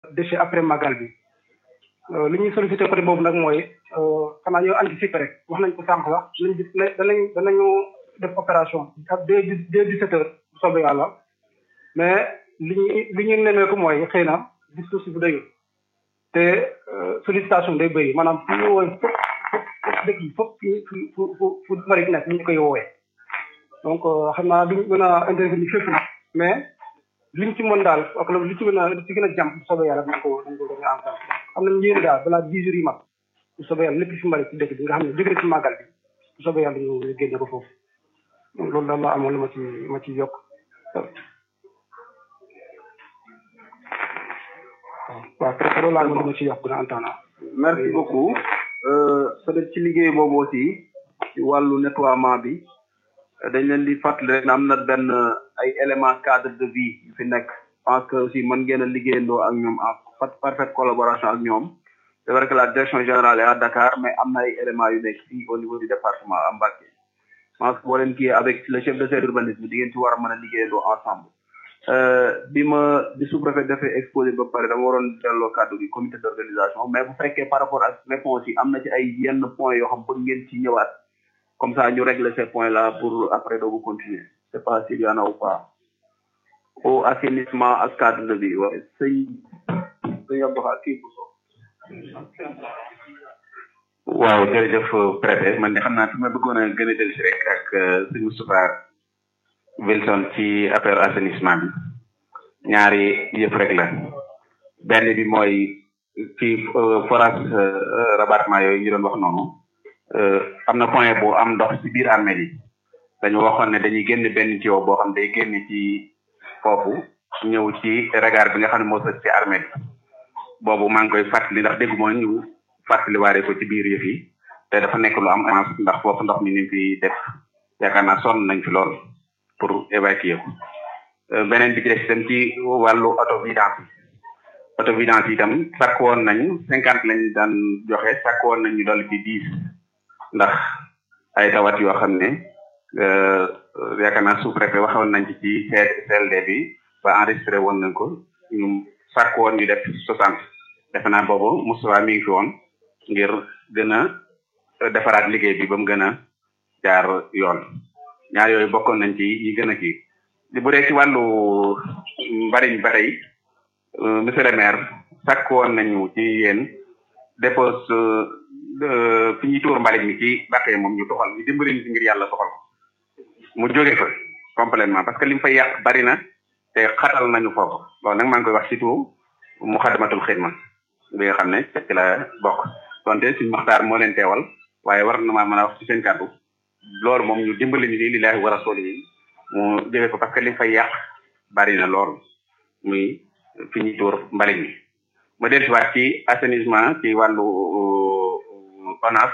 déchets après magal bi li ñuy sollicité côté boobu nag mooy xanaa ñoo anticiper rek wax nañ ko sànq wax nañ gis ne danañ danañu def opération ak dès dès dix sept heures bu soobee yàlla mais li ñu li ñu nemmeeku mooy xëy na dispositif bu doyul te sollicitation day bëri maanaam fu ñu woowee fop fop dëkk yi fop fu fu fu fu mari nekk ñu koy woowee donc xam naa duñ mën a intervenir fépp nag mais liñ ci mën daal ak li ci gën a li ci gën a jàmp bu soobee yàlla dañ ko dañ ko gën a ensemble xam nañ yéen daal balaa dix jours yi mat bu soobee yàlla lépp fi mari ci dëkk bi nga xam ne jóge na ci màggal bi bu soobee yàlla ñu ñu génne ko foofu loolu daal la amoon lu ma ci ma ci yokk waaw peut être loolu laa amoon lu ma ci yokk na entendre merci beaucoup peut être ci liggéey boobu aussi ci wàllu nettoiement bi dañ leen di fàttali rek am na benn ay éléments cadre de vie yu fi nekk pense que aussi mën ngeen a liggéeyandoo ak ñoom en parfaite collaboration ak ñoom c'est vrai que la direction générale est à Dakar mais am na ay éléments yu nekk fii au niveau du département à Mbacké pense que boo leen kii avec le chef de service urbanisme di ngeen ci war a mën a liggéeyandoo ensemble bi ma bi sous-préfet defee exposé ba pare dama waroon delloo kàddu gi comité d'organisation mais bu fekkee par rapport ak réponse yi am na ci ay yenn points yoo xam bëgg ngeen ci ñëwaat comme ça ñu régler ces points là pour après doogu continuer c'est pas s'il y en a ou pas au assainissement ak cadre de vie waaye sëñ sëñ Abdou kii bu so waaw jërëjëf préfet man de xam naa fi ma bëggoon a gën a del si rek ak sëñ Moustapha Wilson ci affaire assainissement bi ñaari yëpp rek la benn bi mooy ci forage rabattement yooyu ñu doon wax noonu am na point bu am ndox ci biir armée yi dañu waxoon ne dañuy génn benn tuyau boo xam day génn ci foofu ñëw ci regard bi nga xam ne moo sës ci armée bi boobu maa ngi koy fàttali ndax déggu moo ñu fàttali waare ko ci biir yëf yi te dafa nekk lu am avance ndax foofu ndox mi ni fi def yaakaar naa sonn nañ fi lool pour évacuer ko beneen bi ci des itam ci wàllu autovidance autovidance yi itam sàkk woon nañ cinquante lañ daan joxe sàkk woon nañ ñu dolli ci dix ndax ay tawat yoo xam ne yaakaar naa sous-préfet waxoon nañ ci ci CLD bi ba enregistré woon nañ ko ñu sàkk woon ñu def soixante defe naa boobu Moustapha mi ngi fi woon ngir gën a defaraat liggéey bi ba mu gën a jaar yoon ñaar yooyu bokkoon nañ ci yi gën a kii bu dee ci wàllu mbariñ ba tey monsieur le maire sàkk woon nañu ci yéen dépose fi ñuy tuur mbalit mi ci bàqee moom ñu toxal ñu dimbali ñu ngir yàlla toxal ko mu jóge fa complètement parce que li mu fay yàq bari na te xatal nañu foofu loolu nag maa ngi koy wax surtout mu xadamatul xidma bi nga xam ne ci la bokk donte suñu maxtaar moo leen teewal waaye war na maa mën a wax ci seen kàddu loolu moom ñu dimbali ñu ni lillahi wa rasuli yi mu jóge fa parce que li fay yàq bari na lool muy fi ñuy tuur mbalit mi ma dellusiwaat ci assainissement ci wàllu ONAS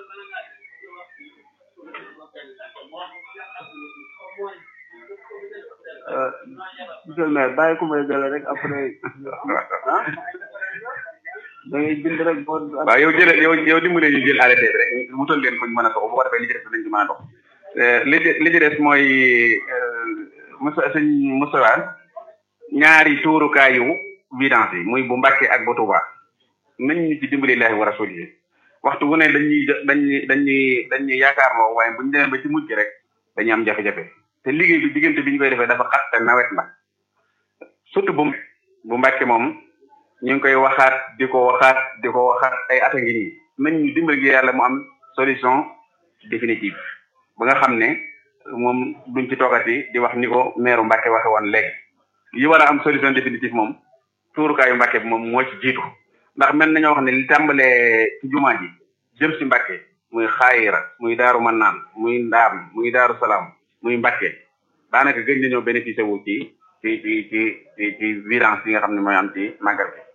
monsieur le maire bàyyi ko may gële rek après ah da ngay bind rek boo waaw yow jëlee yow yow dimbale ñu jël arrêté bi rek wutal leen ko ñu mën a dox bu ko defee li ci des nañ ci mën a dox li ci li ci des mooy Moussa sëñ Moussa ñaari tuurukaayu vidange yi muy bu Mbàkke ak bu Tuuba nañ ñu ci dimbali laahi wa rasul yi waxtu wu ne dañuy dañuy dañuy dañuy yaakaar loo waaye bu ñu demee ba ci mujj rek dañuy am jafe-jafe te liggéey bi diggante bi ñu koy defee dafa xat te nawet la surtout bu bu Mbàkke moom ñu ngi koy waxaat di ko waxaat di ko waxaat ay at a ngi nii nañ ñu dimbali gi yàlla mu am solution définitive ba nga xam ne moom duñ ci toogati di wax ni ko meeru Mbàkke waxe woon léegi yi war a am solution définitive moom tuurukaayu Mbàkke bi moom moo ci jiitu ndax mel nañoo wax ne li tàmbalee ci jumaa ji jëm si Mbàkke muy xaayira muy daaru mannaan muy ndaam muy daaru salaam muy Mbàkke daanaka gëj nañoo bénéficié wu ci ci ci ci ci ci violence yi nga xam ne mooy am ci màggal bi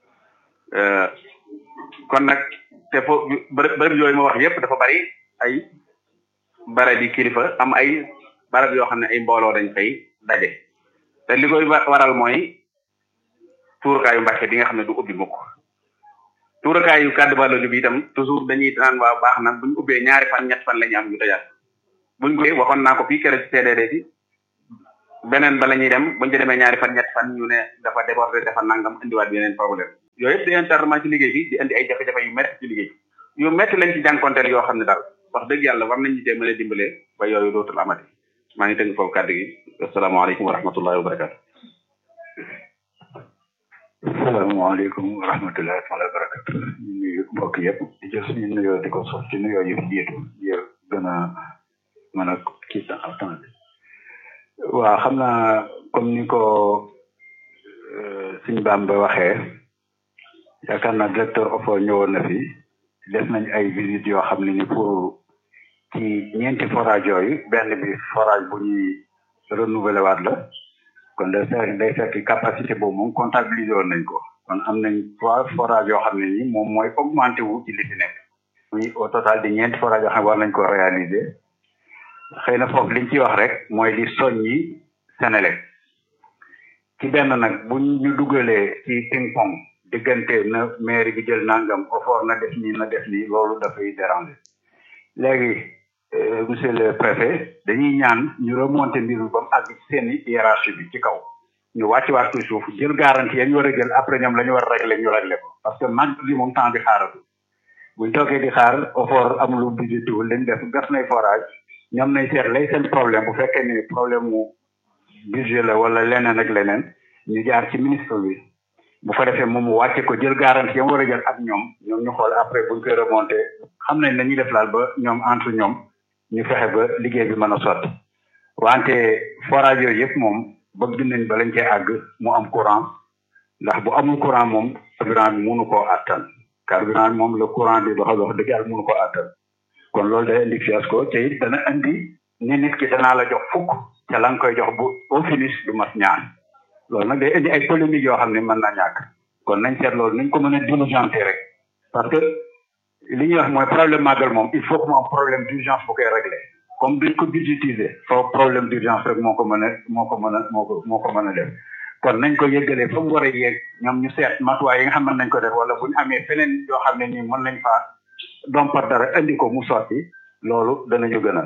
kon nag te fo bërëb bërëb yooyu ma wax yépp dafa bari ay barab yi kilifa am ay barab yoo xam ne ay mbooloo dañ fay daje te li koy waral mooy tuurukaayu Mbàkke bi nga xam ne du ubbi mukk tuurakaayu kàddu ballolu bi itam toujours dañuy naan waa baax na buñ ubbee ñaari fan ñett fan la ñu am ñu tëjaat buñ ko waxoon naa ko fii keroog ci CDD bi beneen ba la ñuy dem buñ ci demee ñaari fan ñett fan ñu ne dafa débordé dafa nangam indiwaat yeneen problème yooyu yëpp di internement ci liggéey bi di indi ay jafe-jafe yu métti ci liggéey bi yu métti lañ ci jànkonteel yoo xam ne daal wax dëgg yàlla war nañ ci jéem a dimbalee ba yooyu dootul amati maa ngi tënk foofu kàddu gi asalaamaaleykum wa rahmatullahi wa barakatu asalaamaaleykum wa rahmatullahi taala wa barakatu ñu nuyu mbokk yëpp di jël suñu nuyoo di ko sof ci nuyoo yi fi jiitu ngir gën a mën a kii temps temps bi waaw xam naa comme ni ko suñ Bamba waxee yaakaar naa directeur OFOR ñëwoon na fi def nañ ay visite yoo xam ne ni pour ci ñeenti forage yooyu benn bi forage bu ñuy renouveler waat la kon day fekk day fekk capacité boobu moom comptabiliser woon nañ ko kon am nañ trois forage yoo xam ne ni moom mooy augmenté wu ci li fi nekk muy au total di ñeenti forage yoo xam ne war nañ ko réaliser xëy na foofu liñ ci wax rek mooy di soññi Sénélec ci benn nag bu ñu dugalee ci ping pong diggante na mairie bi jël nangam OFOR na def nii na def nii loolu dafay déranger léegi monsieur le préfet dañuy ñaan ñu remonter mbir mi ba mu àgg ci seen hiérarchie bi ci kaw ñu wàcc waat ci suuf jël garantie ya ñu war a jël après ñoom la ñu war a régler ñu régler ko parce que mag bi moom temps bi xaaratu buñ toogee di xaar OFOR am lu budget tuul lañ def gas nay forage ñoom nañ seet lay seen problème bu fekkee ni problème mu budget la wala leneen ak leneen ñu jaar ci ministre bi bu ko defee moom mu wàcce ko jël garantie yam war a jël ak ñoom ñoom ñu xool après buñ koy remonté xam nañ nañuy def laal ba ñoom entre ñoom ñu fexe ba liggéey bi mën a sotti wante forage yooyu yëpp moom bëgg nañ ba lañ cee àgg mu am courant ndax bu amul courant moom carburant bi mënu koo àttan carburant bi moom le courant di doxal wax dëgg yàlla mënu koo àttan kon loolu day indi fiasco te it dana indi ni nit ki danaa la jox fukk te la nga koy jox bu au finish du mat ñaan loolu nag day indi ay polémique yoo xam ne mën na ñàkk kon nañ seet loolu nañ ko mën a diligenter rek parce que li ñuy wax mooy problème màggal moom il faut que mu am problème d'urgence bu koy régler comme duñ ko budgétiser foofu problème d'urgence rek moo ko mën a moo ko mën a moo ko moo ko mën a def kon nañ ko yëgalee fa mu war a yéeg ñoom ñu seet matuwaay yi nga xam ne nañ ko def wala bu ñu amee feneen yoo xam ne nii mën nañ faa dompat dara indi ko mu sotti loolu danañu gënal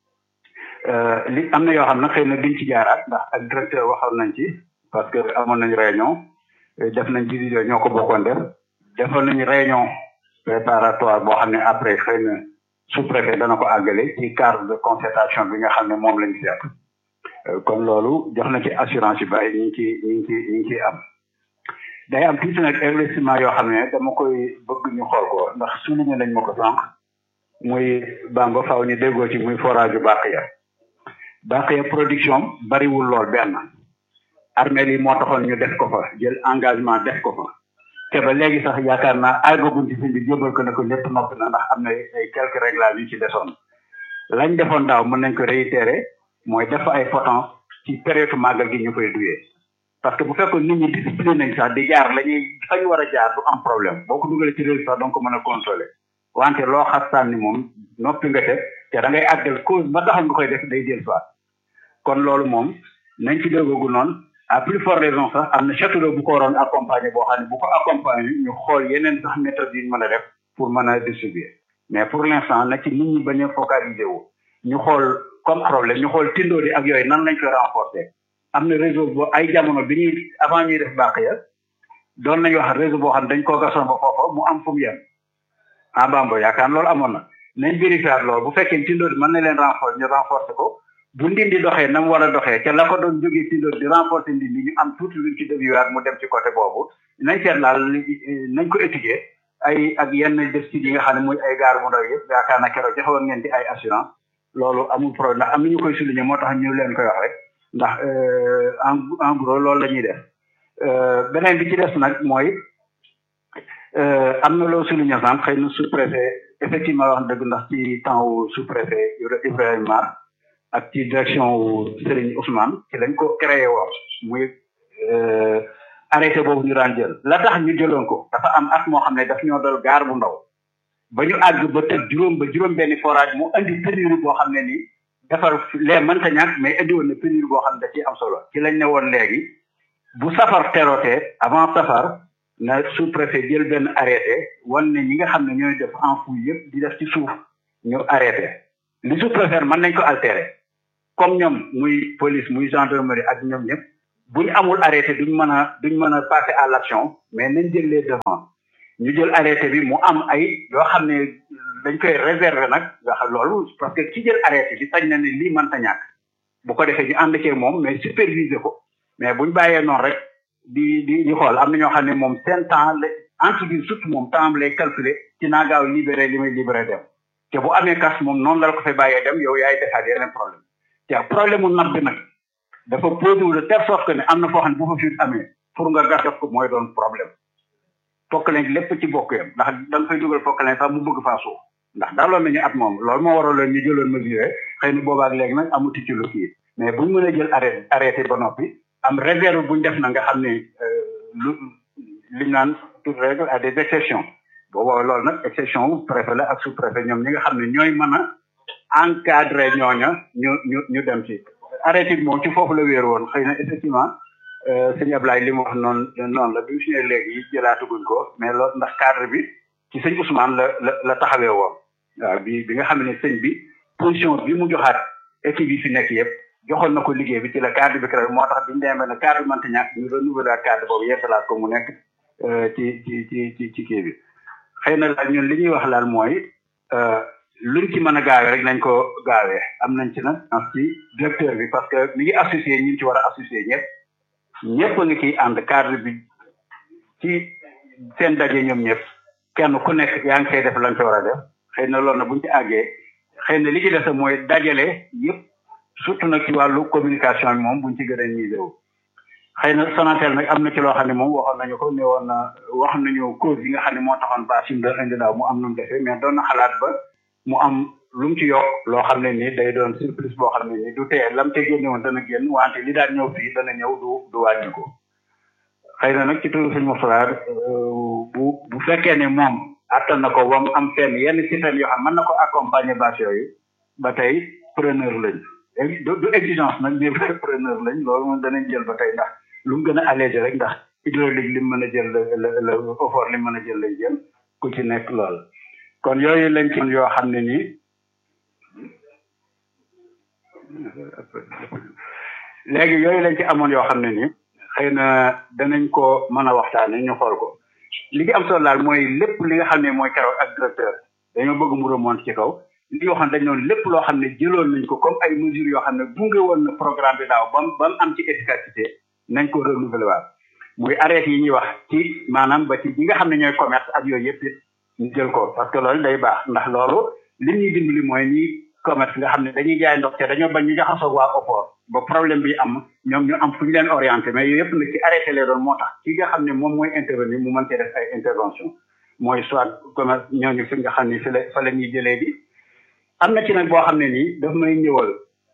li am na yoo xam ne xëy na duñ ci jaaraat ndax ak directeur waxoon nañ ci parce que amoon nañ réunion def nañ visite ñoo ko bokkoon def defoon nañ réunion préparatoire boo xam ne après xëy na sous-préfet dana ko àggale ci cadre de concertation bi nga xam ne moom lañ seet kon loolu jox na ci assurance yu bari ñu ngi ci ñu ngi ci ñu ngi ciy am day am tuuti nag investissement yoo xam ne dama koy bëgg ñu xool ko ndax souligné nañ ma ko sànq muy bamba faaw ñu déggoo ci muy forage yu bàq ya bàq ya production bariwul lool benn armée yi moo taxoon ñu def ko fa jël engagement def ko fa te ba léegi sax yaakaar naa àggaguñ ci sëñ bi jébal ko ne ko lépp noppi na ndax am na ay quelques réglages yu ci desoon lañ defoon daaw mën nañ ko réitérer mooy def ay potence ci période màggal gi ñu koy duyee parce que bu fekkoon nit ñi discipline nañ sax di jaar la ñuy fañ war a jaar du am problème boo ko dugalee ci réew sax donc mën a consoler wante loo xastaan ni moom noppi nga te te da ngay àggal cause ba taxal nga koy def day del soit kon loolu moom nañ ci déggogu noonu à plus forte raison sax am na château bu ko waroon accompagner boo xam ne bu ko accompagner ñu xool yeneen sax méthode yi ñu mën a def pour mën a distribuer mais pour l'instant na ci nit ñi bañ a focaliser wu ñu xool comme problème ñu xool tindoo di ak yooyu nan lañ koy renforcer am na réseau boo ay jamono bi ñuy avant ñuy def bàq ya doon nañu wax réseau boo xam ne dañ koo gasoon ba foofa mu am fu mu yem ah bambo yaakaar loolu amoon na nañ vérifier loolu bu fekkee tindoo di mën na leen renforcer ñu renforcer ko bu ndindi doxee na mu war a doxee ca la ko doon jógee tindoo di renforcer ndindi ñu am tuuti luñ ci déviwaat mu dem ci côté boobu nañ seet laal nañ ko étudier ay ak yenn def ci yi nga xam ne muy ay gaar mu ndaw yëpp yaakaar na keroog joxewoon ngeen di ay assurance loolu amul problème ndax am na ñu koy souligner moo tax ñu leen koy wax rek ndax en en gros loolu la ñuy def beneen bi ci des nag mooy am na loo souligner sànq xëy na sous préfet effectivement wax dëgg ndax ci temps wu sous préfet Ibrahima Mar ak ci direction wu Serigne Ousmane ci lañ ko créé woon muy arrêté boobu ñu daan jël la tax ñu jëloon ko dafa am at moo xam ne daf ñoo dal gaar bu ndaw ba ñu àgg ba tëj juróom ba juróom benni forage mu indi pénurie boo xam ne nii defar lee mënta ñàkk mais indi woon na pénurie boo xam ne da ciy am solo ci lañ ne woon léegi bu safar terotee avant safar na sous préfet jël benn arrêté wan ne ñi nga xam ne ñooy def enfouis yëpp di def ci suuf ñu arrêté li sous préfet mën nañ ko altérer comme ñoom muy police muy gendarmerie ak ñoom ñëpp buñ amul arrêté duñ mën a duñ mën a passer à l'action mais nañ jël les devants ñu jël arrêté bi mu am ay yoo xam ne dañ koy réserver nag nga xam loolu parce que ki jël arrêté bi sañ na ne lii mënta ñàkk bu ko defee ñu ànd cee moom mais superviser ko mais buñ bàyyee noonu rek di di di xool am na ñoo xam ne moom seen temps la entreprise surtout moom temps lay calculer ci naa gaaw libéré li may libéré dem te bu amee kas moom noonu la la ko fay bàyyee dem yow yaay defaat yeneen problème te problème mu napp bi nag dafa posé wu de telle sorte que ne am na foo xam ne bu fa fuite amee pour nga gas def ko mooy doon problème fokk leen lépp ci bokk yam ndax da nga fay dugal fokk leen sax mu bëgg faa suuf ndax daaloon nañu at moom loolu moo waraloon ñu jëloon mesure xëy na boobaak léegi nag amuti ci lu kii mais buñ mën a jël arrêté arrêté ba noppi am réserve buñ def na nga xam ne lu liñ naan toute règle à des exceptions booboo loolu nag exception wu préfet la ak sous préfet ñoom ñi nga xam ne ñooy mën a encadrer ñooña ñu ñu ñu dem ci arrêté bi moom ci foofu la wéer woon xëy na effectivement sëñ Ablaye li mu wax noonu noonu la bi mu si ne léegi jëlaatuguñ ko mais loolu ndax cadre bi ci sëñ Ousmane la la la taxawee woon waaw bi bi nga xam ne sëñ bi position bi mu joxaat équipe yi fi nekk yëpp joxoon na ko liggéey bi ci la cadre bi créé moo tax biñu demee ne cadre mënta ñàkk ñu renouveler cadre boobu yeesalaat ko mu nekk ci ci ci ci ci kii bi xëy na daal ñun li ñuy wax daal mooy luñ ci mën a gaawee rek nañ ko gaawee am nañ ci nag ci directeur bi parce que mi ngi associé ñi ci war a associé ñëpp ñëpp a ngi ciy ànd cadre bi ci seen daje ñoom ñëpp kenn ku nekk yaa ngi koy def lañ ko war a def xëy na loolu na buñ ci àggee xëy na li ci des mooy dajale yëpp surtout nag ci wàllu communication bi moom buñ ci gën a misé wu xëy na Sonatel nag am na ci loo xam ne moom waxoon nañu ko ne woon na wax nañu cause yi nga xam ne moo taxoon ba sim doon indi daaw mu am nu mu defee mais doon na xalaat ba mu am lu mu ci yokk loo xam ne nii day doon surplus boo xam ne nii du tee lam te génne woon dana génn wante li daan ñëw fii dana ñëw du du wàññi ko xëy na nag ci turu sëñ Moustapha bu bu fekkee ne moom attan na ko wam am fenn yenn système yoo xam mën na ko accompagner bâche yooyu ba tey preneur lañ du exigence nag mais preneur lañ loolu moom danañ jël ba tey ndax lu mu gën a allégé rek ndax hydraulique li mu mën a jël la la effort li mu mën a jël lay jël ku ci nekk lool kon yooyu lañ ci yoo xam ne nii léegi yooyu lañ ci amoon yoo xam ne nii xëy na danañ ko mën a waxtaane ñu xool ko li ngi am solo daal mooy lépp li nga xam ne mooy keroog ak directeur dañoo bëgg mu remonte ci kaw li yoo xam ne dañ noonu lépp loo xam ne jëloon nañ ko comme ay mesures yoo xam ne gunge woon na programme bi daaw bam ba mu am ci efficacité nañ ko renouveler waat muy arrêté yi ñuy wax ci maanaam ba ci ñi nga xam ne ñooy commerce ak yooyu yëpp it ñu jël ko parce que loolu day baax ndax loolu li ñuy dimbali mooy ñi commerce nga xam ne dañuy jaay ndox te dañoo bañ ñu jaxasoo waa OPOR ba problème bi am ñoom ñu am fu ñu leen orienté mais yooyu yëpp nag ci arrêté lay doon moo tax ki nga xam ne moom mooy intervenir mu mën cee def ay intervention mooy soit commerce ñooñu fi nga xam ne fi la fa la ñuy jëlee bi am na ci nag boo xam ne nii daf may ñëwal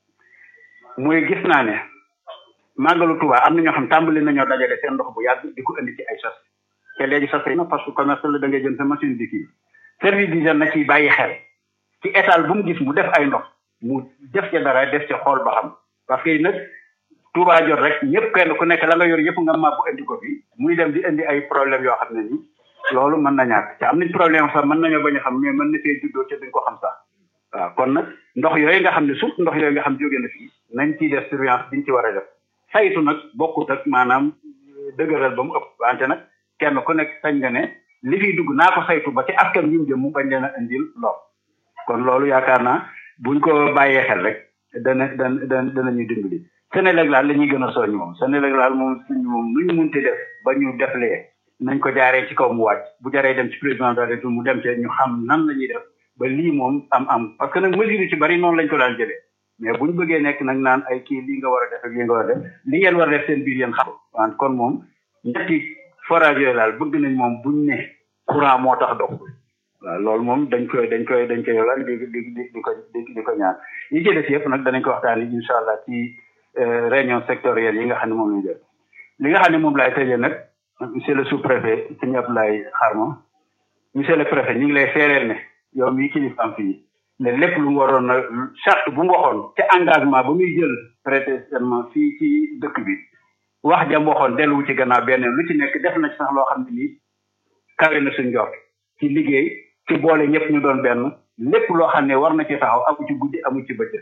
muy gis naa ne màggalu Tuubaa am na ñoo xam tàmbali nañoo dajale seen ndox bu yàgg di ko indi ci ay sas te léegi sas na parce que commerce la da ngay jël sa machine di kii service d'hygiène na ciy bàyyi xel ci étal bu mu gis mu def ay ndox mu def ca dara def ca xool ba xam parce que nag Tuubaa jot rek ñëpp kenn ku nekk la nga yor yëpp nga màbbu indi ko fi muy dem di indi ay problème yoo xam ne nii loolu mën na ñàkk te am nañ problème sax mën nañoo bañ a xam mais mën na fee juddoo ca duñ ko xam sax waaw kon nag ndox yooyu nga xam ne surtout ndox yooyu nga xam jóge na fii nañ ciy def surveillance biñ ci war a def saytu nag bokkut ak maanaam dëgëral ba mu ëpp wante nag kenn ku nekk sañ nga ne li fiy dugg naa ko saytu ba ci askan wi mu jëm mu bañ leen a indil lor kon loolu yaakaar naa buñ ko bàyyee xel rek dana dana dana danañu dimbali Sénégal daal la ñuy gën a soññ moom Sénégal daal moom suñ moom nu ñu munti def ba ñu deflee nañ ko jaaree ci kaw mu wàcc bu jaree dem ci président de la République mu dem ci ñu xam nan la ñuy def ba lii moom am am parce que nag mesure yi ci bari noonu lañ ko daan jëlee mais buñ bëggee nekk nag naan ay kii lii nga war a def ak lii nga war a def li ngeen war a def seen biir yéen xam waan kon moom ñetti forage yooyu daal bëgg nañ moom buñ ne courant moo tax dox waaw loolu moom dañ koy dañ koy dañ koy yolaan di di di di ko di di ko ñaan yi ci des yëpp nag danañ ko waxtaan yi incha allah ci réunion sectorielle yi nga xam ne moom lañ def li nga xam ne moom laay tëjee nag monsieur le sous préfet sëñ Abdoulaye Xarma monsieur le préfet ñu ngi lay seereel ne yow mii kilifaam fii ne lépp lu mu waroon na charte bu mu waxoon te engagement ba muy jël prêter serment fii ci dëkk bi wax jam waxoon delluwu ci gannaaw benn lu ci nekk def na ci sax loo xam ne nii kawe na suñ njort ci liggéey ci boole ñëpp ñu doon benn lépp loo xam ne war na ci taxaw amu ci guddi amu ci bëccëg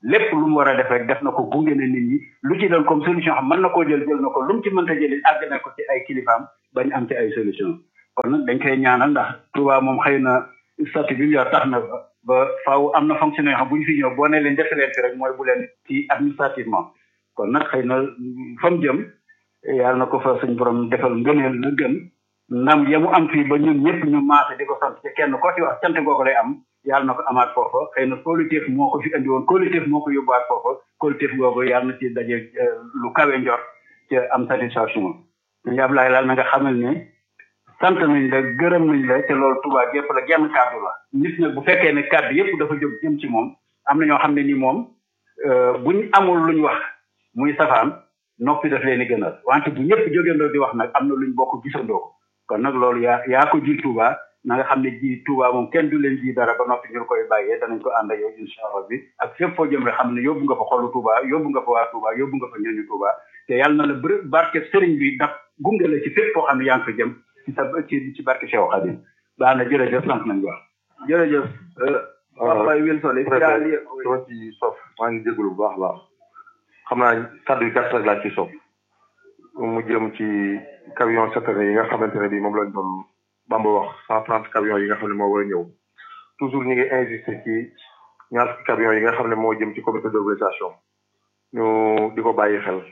lépp lu mu war a def rek def na ko gunge na nit ñi lu ci doon comme solution xam mën na koo jël jël na ko lu mu ci mënta jëli àgg na ko ci ay kilifaam bañ am ci ay solution kon nag dañ koy ñaanal ndax Touba moom xëy na statut bi mu yor tax na ba ba faaw am na fonctionnaire xam bu ñu fi ñëw boo ne leen def leen fi rek mooy bu leen ci administrativement kon nag xëy na fa mu jëm yàlla na ko fa suñ borom defal ngëneel la gën ndam ya mu am fii ba ñun ñëpp ñu maase di ko sant ci kenn ko ci wax cant googu lay am yàlla na ko amaat foofa xëy na collectif moo ko fi andi woon collectif moo ko yóbbuwaat foofa collectif googu yàlla na ci daje lu kawe njor ci am satisfaction ñu Ablaye laal na nga xamal ne sant nañ la gërëm nañ la te loolu Touba gépp la genn kàddu la nit nag bu fekkee ne kàddu yëpp dafa jóg jëm ci moom am na ñoo xam ne ni moom buñ amul luñ wax muy safaan noppi daf leen di gënal wante bu ñëpp jógeendoo di wax nag am na luñ bokk gisandoo ko kon nag loolu yaa yaa ko ji Touba na nga xam ne ji Touba moom kenn du leen ji dara ba noppi ñu koy bàyyee danañ ko ànd ak yow incha allah bi ak fépp foo jëm rek xam ne yóbbu nga fa xolu Touba yóbbu nga fa waa Touba yóbbu nga fa ñooñu Touba te yàlla na la bër barke sëriñ bi daf gunge la ci fépp foo xam ne yaa ngi fa jëm ci sa ci ci barke Cheikh Khadim baax na jërëjëf sant nañ wax jërëjëf Papa Wilson dama ci sof maa ngi jégalu bu baax a baax xam naa kàddu yu gàtt rek laa ci sof mu jëm ci camion citerne yi nga xamante ne bi moom lañ doon Bamba wax cent trente camions yi nga xam ne moo war a ñëw toujours ñu ngi insister ci ñaar fukki camions yi nga xam ne moo jëm ci comité d'organisation ñu di ko bàyyi xel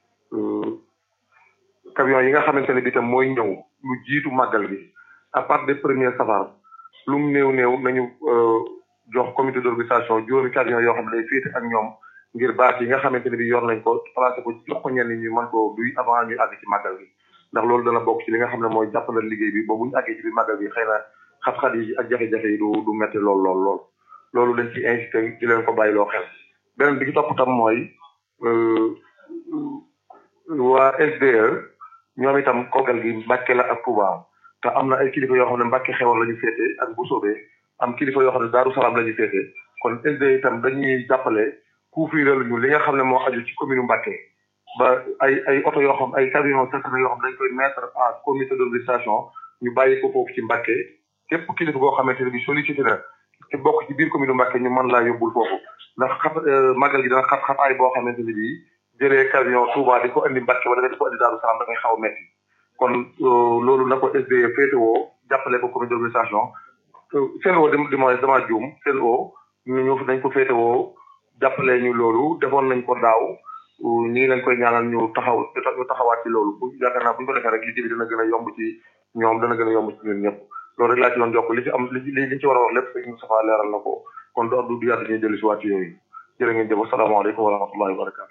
camions yi nga xamante ne bi tam mooy ñëw lu jiitu màggal bi à part des premiers safar lu mu néew néew nañu jox comité d'organisation juróomi camions yoo xam ne day féete ak ñoom ngir bâche yi nga xamante ne bi yor nañ ko placé ko jox ko ñenn ñi mën ko duy avant ñu àgg ci màggal bi ndax loolu dana bokk ci li nga xam ne mooy jàppalal liggéey bi ba bu ñu àggee ci biir màggal bi xëy na xat-xat yi ak jafe-jafe yi du du metti lool lool lool loolu dañ ci incité di leen ko bàyyi loo xel beneen bi ci topp tam mooy waa SDE ñoom itam kogal gi Mbàkke la ak Touba te am na ay kilifa yoo xam ne Mbàkke xewal la ñu féete ak bu soobee am kilifa yoo xam ne Daaru Salaam la ñu féete kon SDE itam dañuy jàppale couvrir ñu li nga xam ne moo aju ci commune Mbàkke ba ay ay oto yoo xam ay camion citerne yoo xam dañ koy mettre en comité d'organisation ñu bàyyi ko foofu ci Mbàkke képp kilifa goo xamante ne bi sollicité na te bokk ci biir commune Mbàkke ñu mën laa yóbbul foofu ndax xat màggal gi dana xat xataay boo xamante ne bii jëlee camion Touba di ko indi Mbàkke wala nga di ko indi Daaru Salaam da ngay xaw a metti kon loolu na ko SDE féetewoo jàppale ko comité d'organisation seen woo di ma dama juum seen woo ñu ñu dañ ko féetewoo jàppale ñu loolu defoon nañ ko daaw ñu ngi leen koy ñaanal ñu taxaw ñu taxawaat ci loolu bu yaakaar naa bu ñu ko defee rek liggéey bi dana gën a yomb ci ñoom dana gën a yomb ci ñun ñëpp loolu rek laa ci doon jokk li ci am li li ci war a wax lépp sëñ Moustapha leeral na ko kon du du yàgg ñuy dellu si waat ci yooyu jërë ngeen jëf asalaamaaleykum wa rahmatullahi wa barakatu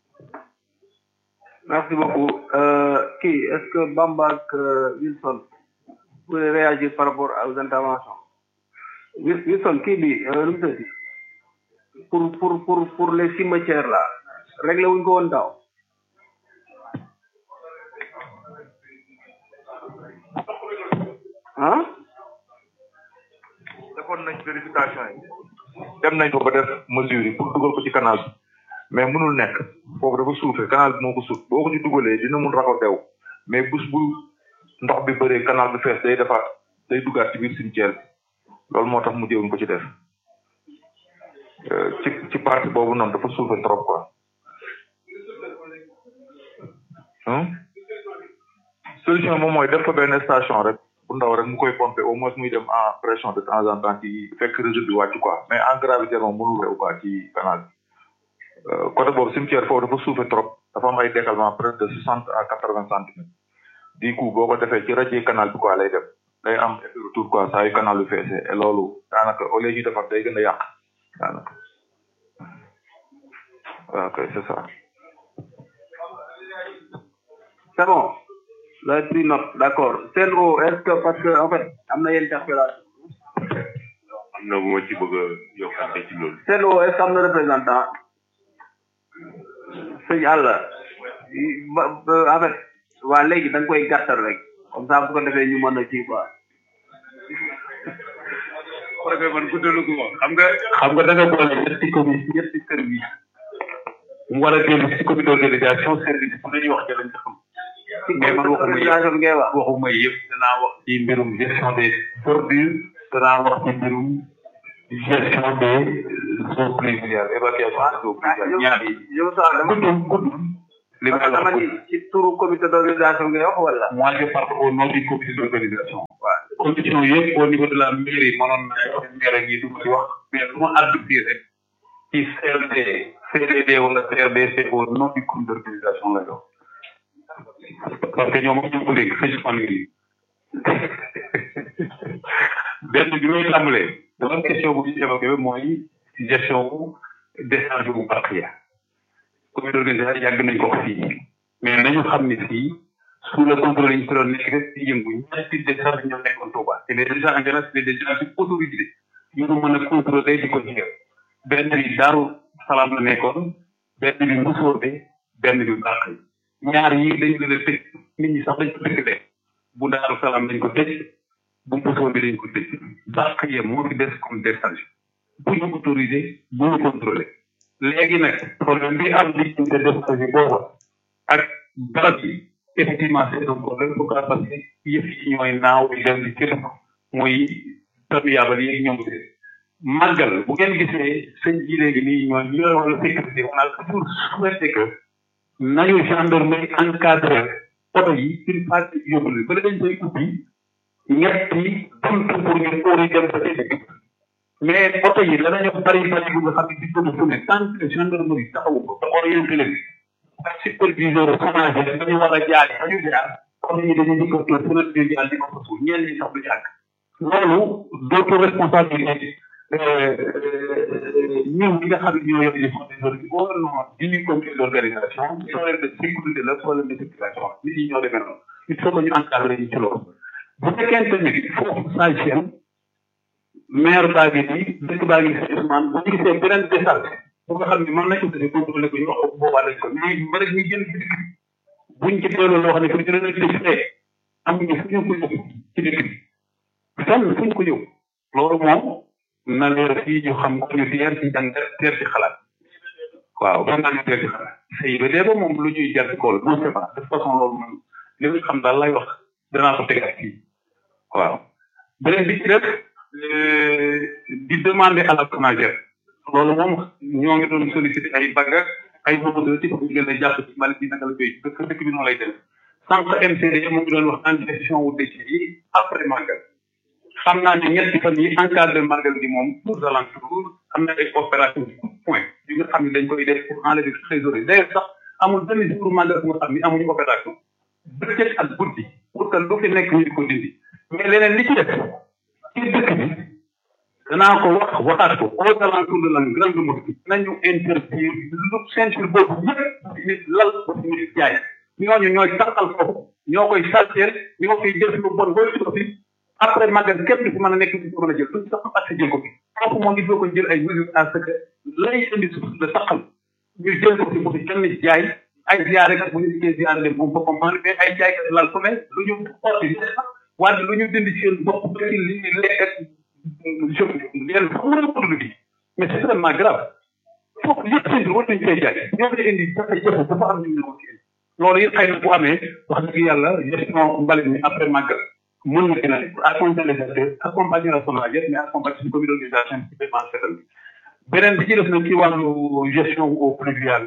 merci beaucoup kii est-ce que Bamba ak Wilson pouvez réagir par rapport aux interventions Wilson kii bi nu mu tëddi pour pour pour pour les cimetières là réglé wuñ ko woon daaw ah defoon nañ vérification yi dem nañ ko ba def mesure yi pour dugal ko ci canal bi mais mënul nekk foofu dafa suufee canal bi moo ko suuf boo ko ci dugalee dina mun raxo dew mais bus bu ndox bi bëree canal bi fees day defaat day duggaat ci biir cimetière bi loolu moo tax mu jéewuñ ko ci def ci ci partie boobu noonu dafa suufee trop quoi solution moom mooy def ko benn station rek bu ndaw rek mu koy pomper au moins muy dem en pression de temps en temps ci fekk réseau bi wàcc quoi mais en gravité moom mënul rew quoi ci canal bi côté boobu cimetière foofu dafa suufee trop dafa am ay décalement près de soixante à quatre vingt centimètres du coup boo ko defee ci rajo canal bi quoi lay dem day am effet retour quoi saa yu canal bi feesee et loolu daanaka au lieu ñu defar day gën a yàq daanaka waaw kay c'est ça c'est bon vous avez pris note d'accord Sen'Eau est-ce que parce que en fait am na interpellation am na bu ma ci bëgg a yokkante ci loolu Sen'Eau est-ce que am na représentant sëñ Alla en fait waa léegi da nga koy gàttal rek comme ça bu ko defee ñu mën a kii quoi projet man guddalu ko xam nga xam nga da nga boole ñetti commune ñetti service mu war a dellu ci comité d'organisation service bu dañuy wax ci lañ xam mais man waxuma organisation bi ngay wax waxuma yëpp danaa wax ci mbirum gestion des ordures danaa wax ci mbirum gestion des eaux pluviales évacuation des eaux pluviales ñaar yi yow sax dama guddul guddul li may dama wax ni ci turu comité d'organisation ngay wax wala moi je parle au nom du comité d'organisation waaw condition yëpp au niveau de la mairie mënoon na wax maire yi du ma ci wax mais lu ma àddu fii rek ci CLD CDD wala CRD c'est au nom du comité d'organisation la jox parce que ñoom ñu ko dégg xëj fan yi benn bi may tàmbalee dama question bu ñu évoqué mooy gestion wu décharge bu bàq ya comité d'organisation yàgg nañ ko fii mais nañu xam ne fii sous le contrôle yi ñu fi doon nekk rek di yëngu ñetti décharge ñoo nekkoon Touba te les décharges en général c'est des décharges autorisées yu ñu mën a contrôler di ko jël benn bi Daaru Salaam la nekkoon benn bi Mbusoobe benn bi bàq yi ñaar yi dañu leen a tëj nit ñi sax dañ ko tëj leen bu Daaru Salaam dañ ko tëj bu Mbusoobe dañ ko tëj bàq yi moo fi des comme décharge bu ñu autorisé bu ñu contrôlé léegi nag problème bi am di de décharge boobu ak barab yi effectivement c'est un problème pourquoi parce que yëf yi ñooy naaw di dem di cëpp muy perméable yi ñoom seen màggal bu ngeen gisee sëñ ji léegi nii ñooy ñu yor wala sécurité on a toujours souhaité que nañu gendarmerie encadré oto yi une partie yóbbu leen ba dañ koy ubbi ñetti buntu pour ñu óori dem ba ci mais oto yi danañu bari bari bu nga xam ne di ko fu ne tant que gendarmerie taxawu ko te orienté leen ak superviseur chômage dañu war a jaar fa ñu jaar comme ñi dañu di ko toog fu leen di jaar di ko fa suuf ñenn ñi sax du jàkk loolu dootu responsabilité ñoom ñi nga xam ne ñoo yor les fonds des organisations au nom du comité d'organisation problème de sécurité la problème de circulation nit ñi ñoo demee noonu il faut que ñu encadré ñu ci loolu bu fekkente ni foofu sage seen maire baa ngi nii dëkk baa ngi nii Ousmane bu ñu gisee beneen décharge bu nga xam ne mën nañ ko tuddee contrôlé ko ñu wax ko boobaa dañ ko mais ba rek ñu jël ci dëkk bi buñ ci delloo loo xam ne fu ñu leen tëj fee amuñu fu ñu ko yóbbu ci dëkk bi fenn fu ñu ko yóbbu loolu moom na leer fii ñu xam ko ñu teer ci jàng teer ci xalaat waaw ba naa ñu teer ci xalaat sëy ba dee ba moom lu ñuy jar ci kool non c'est pas de toute façon loolu moom li nga xam daal lay wax danaa ko teg ak fii waaw beneen bi ci def di demander à la CONAGER loolu moom ñoo ngi doon solliciter ay bagga ay moto ci pour ñu gën a jàpp ci mbalit bi naka la koy dëkk dëkk bi noonu lay dem sànq MCD mu ngi doon wax en gestion wu déchets yi après màggal xam naa ne ñetti fan yi encadré màggal gi moom aux alentours am na ay opération point yu nga xam ne dañ koy def pour enlever trésorerie d'ailleurs sax amul benn jour màggal bu nga xam ne amuñu opération bëccëg ak guddi pour que lu fi nekk ñu di ko dindi mais leneen li ci def ci dëkk bi danaa ko wax waxaat ko aux alentours de la grande mosquée nañu interdire lu ceinture boobu yëpp nit lal nit jaay ñooñu ñooy taxal foofu ñoo koy salteel ñoo koy def lu bon booy ko fi après magal képp du fi mën a nekk di ko mën a jël duñ sax accès jël ko fi foofu moom il faut ko jël ay mesures à ce que lay indi suuf la taxal ñu jël ko fi bu fi kenn jaay ay ziare kat bu ñu dikkee ziare dem moom boppam man mais ay jaay kat lal fu ne lu ñu xotti wante lu ñu dindi seen bopp ba ci li ñu lekk ak je leen xam nga produit bi mais c'est vraiment grave foofu yëpp seen bi war nañu fay jaay ñoo koy indi jafe-jafe dafa am ñu ñëw ci loolu it xëy na bu amee wax dëgg yàlla gestion mbalit mi après màggal mën na gën a accompagner les acteurs accompagner la SONAGED mais accompagner suñu comité d'organisation ci paiement setal bi beneen bi ci def nag ci wàllu gestion au pluvial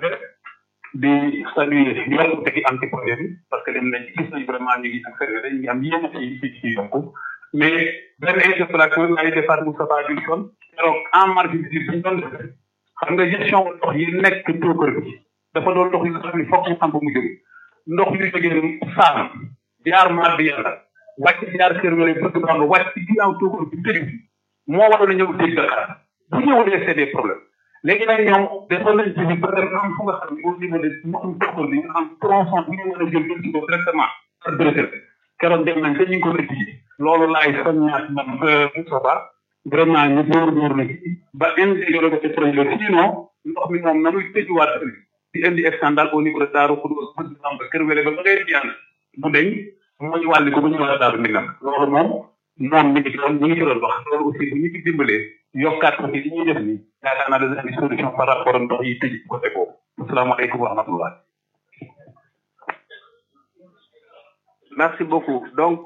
di saluer ñu war ko tegi anti projet bi parce que dem nañ gis nañ vraiment ñu ngi observé dañ ngi am yenn ci ci ci yokku mais benn interpellation lay defaat Moustapha Wilson keroog en marge bi ñu doon def xam nga gestion ndox yi nekk tookër bi dafa doon ndox yi nga xam ne foog ñu xam ba mu jóge ndox yu jógee saam jaar maat bi yàlla wàcc jaar kër wala bëgg baa nga wàcc ci ginnaaw tookër bi tëju bi moo waroon a ñëw dégg Dakar bu ñëwulee c'est des problèmes léegi nag ñoom defoon nañ ci ba dem am fu nga xam ne au niveau de ndoxum tookër bi ñu am tronçon bu ñu mën a jël jël ci ko directement ak Brésil keroog dem nañ te ñu ngi ko étudier loolu laay soññaat man Moustapha vraiment ñu góor góor na ba intégré ko ci projet bi sinon ndox mi moom na muy tëjuwaat di indi scandale au niveau de Darou Khoudoss bëgg Samba kër wele ba ba ngay diyaan bu deñ mooy wàlli ko ba ñëwaat Darou Minam loolu moom moom mi ngi doon ñu ngi ci doon wax loolu aussi bu ñu ci dimbalee yokkaat ko ci li ñuy def nii yaakaar naa dana indi solution par rapport ak ndox yi tëj côté boobu asalaamaaleykum wa rahmatullah merci beaucoup donc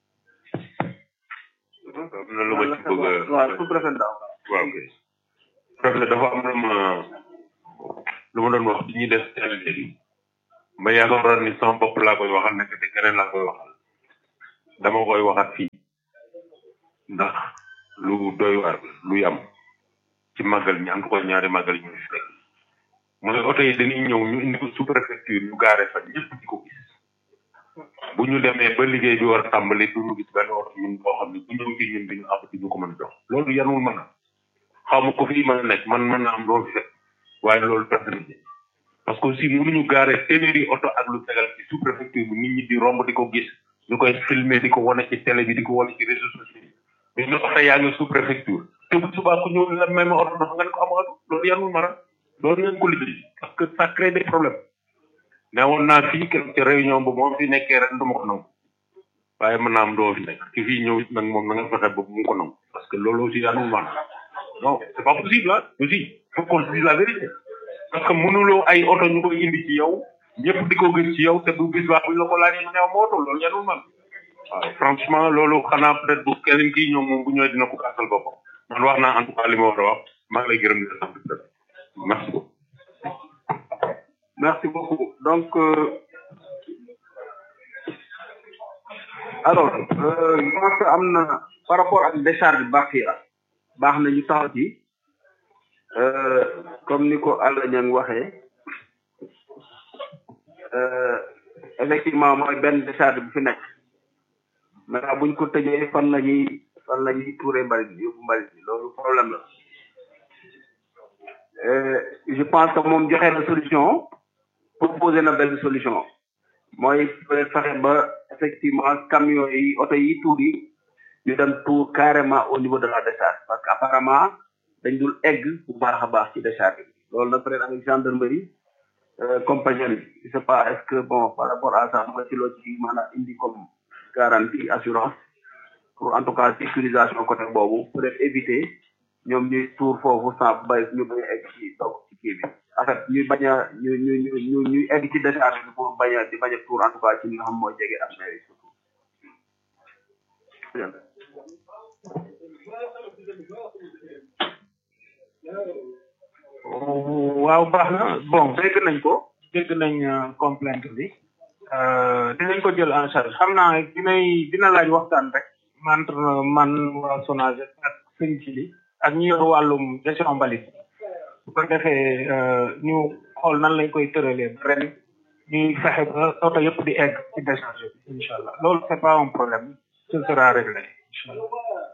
am na lu ma ci bëgg a waaw sous préfet daaw waaw kay préfet dafa am lu ma lu ma doon wax bi ñuy def télé léegi ma yaakaaroon ni sama bopp laa koy waxal nekk te keneen laa koy waxal dama koy waxat fii ndax lu doy waar luy am ci màggal ñi am ko ñaari màggal ñu fi fekk mooy oto yi dañuy ñëw ñu indi ko sous préfecture ñu gaare fa ñëpp di ko gis bu ñu demee ba liggéey bi war a tàmbali du ñu gis benn oto ñun boo xam ne bu ñëw ci ñun duñu àpp di ñu ko mën a jox loolu yanul mën a xaw ma ko fii mën a nekk man mën naa am loolu fi fekk waaye loolu personnalité parce que aussi mënuñu gaare téeméeri oto ak lu tegal ci sous préfecture bi nit ñi di romb di ko gis ñu koy filmer di ko wane ci télé bi di ko wane ci réseaux sociaux yi mais ñu oto yaa ngi sous préfecture te bu subaa ku ñëw la même oto dafa nga ne ko am oto loolu yanul mën a loolu ngeen ko liggéey parce que ça crée des problèmes ne woon naa fii keroog ci réunion bu moom fi nekkee ren du ma ko nangu waaye mën naa am doo fi nekk ki fii ñëw it nag moom na nga fexe ba mu ko nangu parce que loolu aussi yanul maanaam non c'est pas possible ah aussi faut qu'on se dise la vérité parce que mënuloo ay oto ñu koy indi ci yow ñëpp di ko gis ci yow te bu bis baax buñ la ko laajee mu ne ma oto loolu yanul man waaw franchement loolu xanaa peut-être bu keneen kii ñoom moom bu ñëwee dina ko gàttal boppam man wax naa en tout cas li ma war a wax maa ngi lay gërëm di la sant merci beaucoup merci beaucoup donc euh, alors euh, je pense que am na par rapport ak décharge baax yi baax na ñu taxaw ci euh, comme ni ko Alla Niang waxee euh, effectivement mooy benn décharge bu fi nekk maintenant buñ ko tëjee fan la ñuy fan la ñuy tuuree mbalit bi yóbbu mbalit bi loolu problème la Euh, je pense que moom joxe na solution proposé na benn solution mooy peut-être fexe ba effectivement camion yi oto yi tuur yi ñu dem tuur carrément au niveau de la décharge parce que apparemment dañ dul egg bu baax a baax ci décharge bi loolu nag peut-être avec gendarmerie euh, compagnie bi je sais pas est-ce que bon par rapport à ça nga ci loo ci maanaam indi comme garantie assurance pour en tout cas sécurisation côté boobu peut-être éviter ñoom ñuy tuur foofu sans bay ñu bañ a egg ci toog ci kii bi en fait ñuy bañ a ñu ñu ñu ñu ñuy egg ci décharge bi pour bañ a di bañ a tuur en tout cas ci li nga xam mooy jege ak mairie surtout waaw baax na bon dégg nañ ko dégg nañ complainte bi dinañ ko jël en charge xam naa dinay dina laaj waxtaan rek entre man waa Sonaged ak sëñ ci li ak ñu yor wàllum gestion mbalit bu ko defee ñu xool nan lañ koy tëralee ren ñuy fexe ba oto yëpp di egg ci décharge bi incha allah loolu c'est pas un problème ce sera réglé incha allah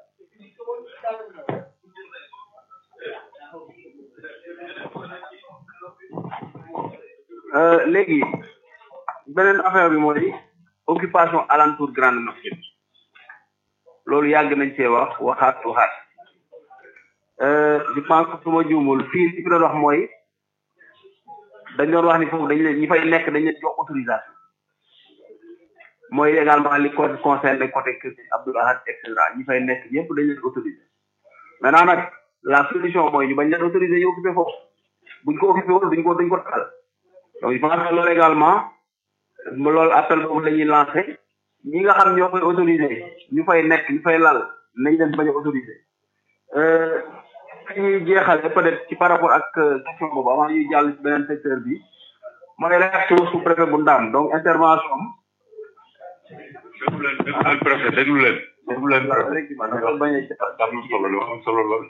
léegi beneen affaire bi mooy occupation alentour grande mosquée bi loolu yàgg nañ cee wax waxaat waxaat je pense que su ma juumul fii li fi doon wax mooy dañ doon wax ni foofu dañ leen ñi fay nekk dañ leen jox autorisation mooy également li ko concerne côté kër Abdoul Ahad et cetera ñi fay nekk ñëpp dañ leen autorisé maintenant nag la solution mooy ñu bañ leen autorisé ñu occupé foofu buñ ko occupé woon duñ ko duñ ko taal donc je pense que loolu également loolu appel boobu la ñuy lancé ñi nga xam ñoo koy autorisé ñu fay nekk ñu fay lal nañ leen bañ a autorisé fi ñuy jeexale peut-être ci par rapport ak question boobu avant ñuy jàll ci beneen secteur bi mooy réaction sous préfet bu Ndam donc intervention déglu leen déglu leen préfet déglu leen déglu leen préfet am bañ am na solo lu am solo lool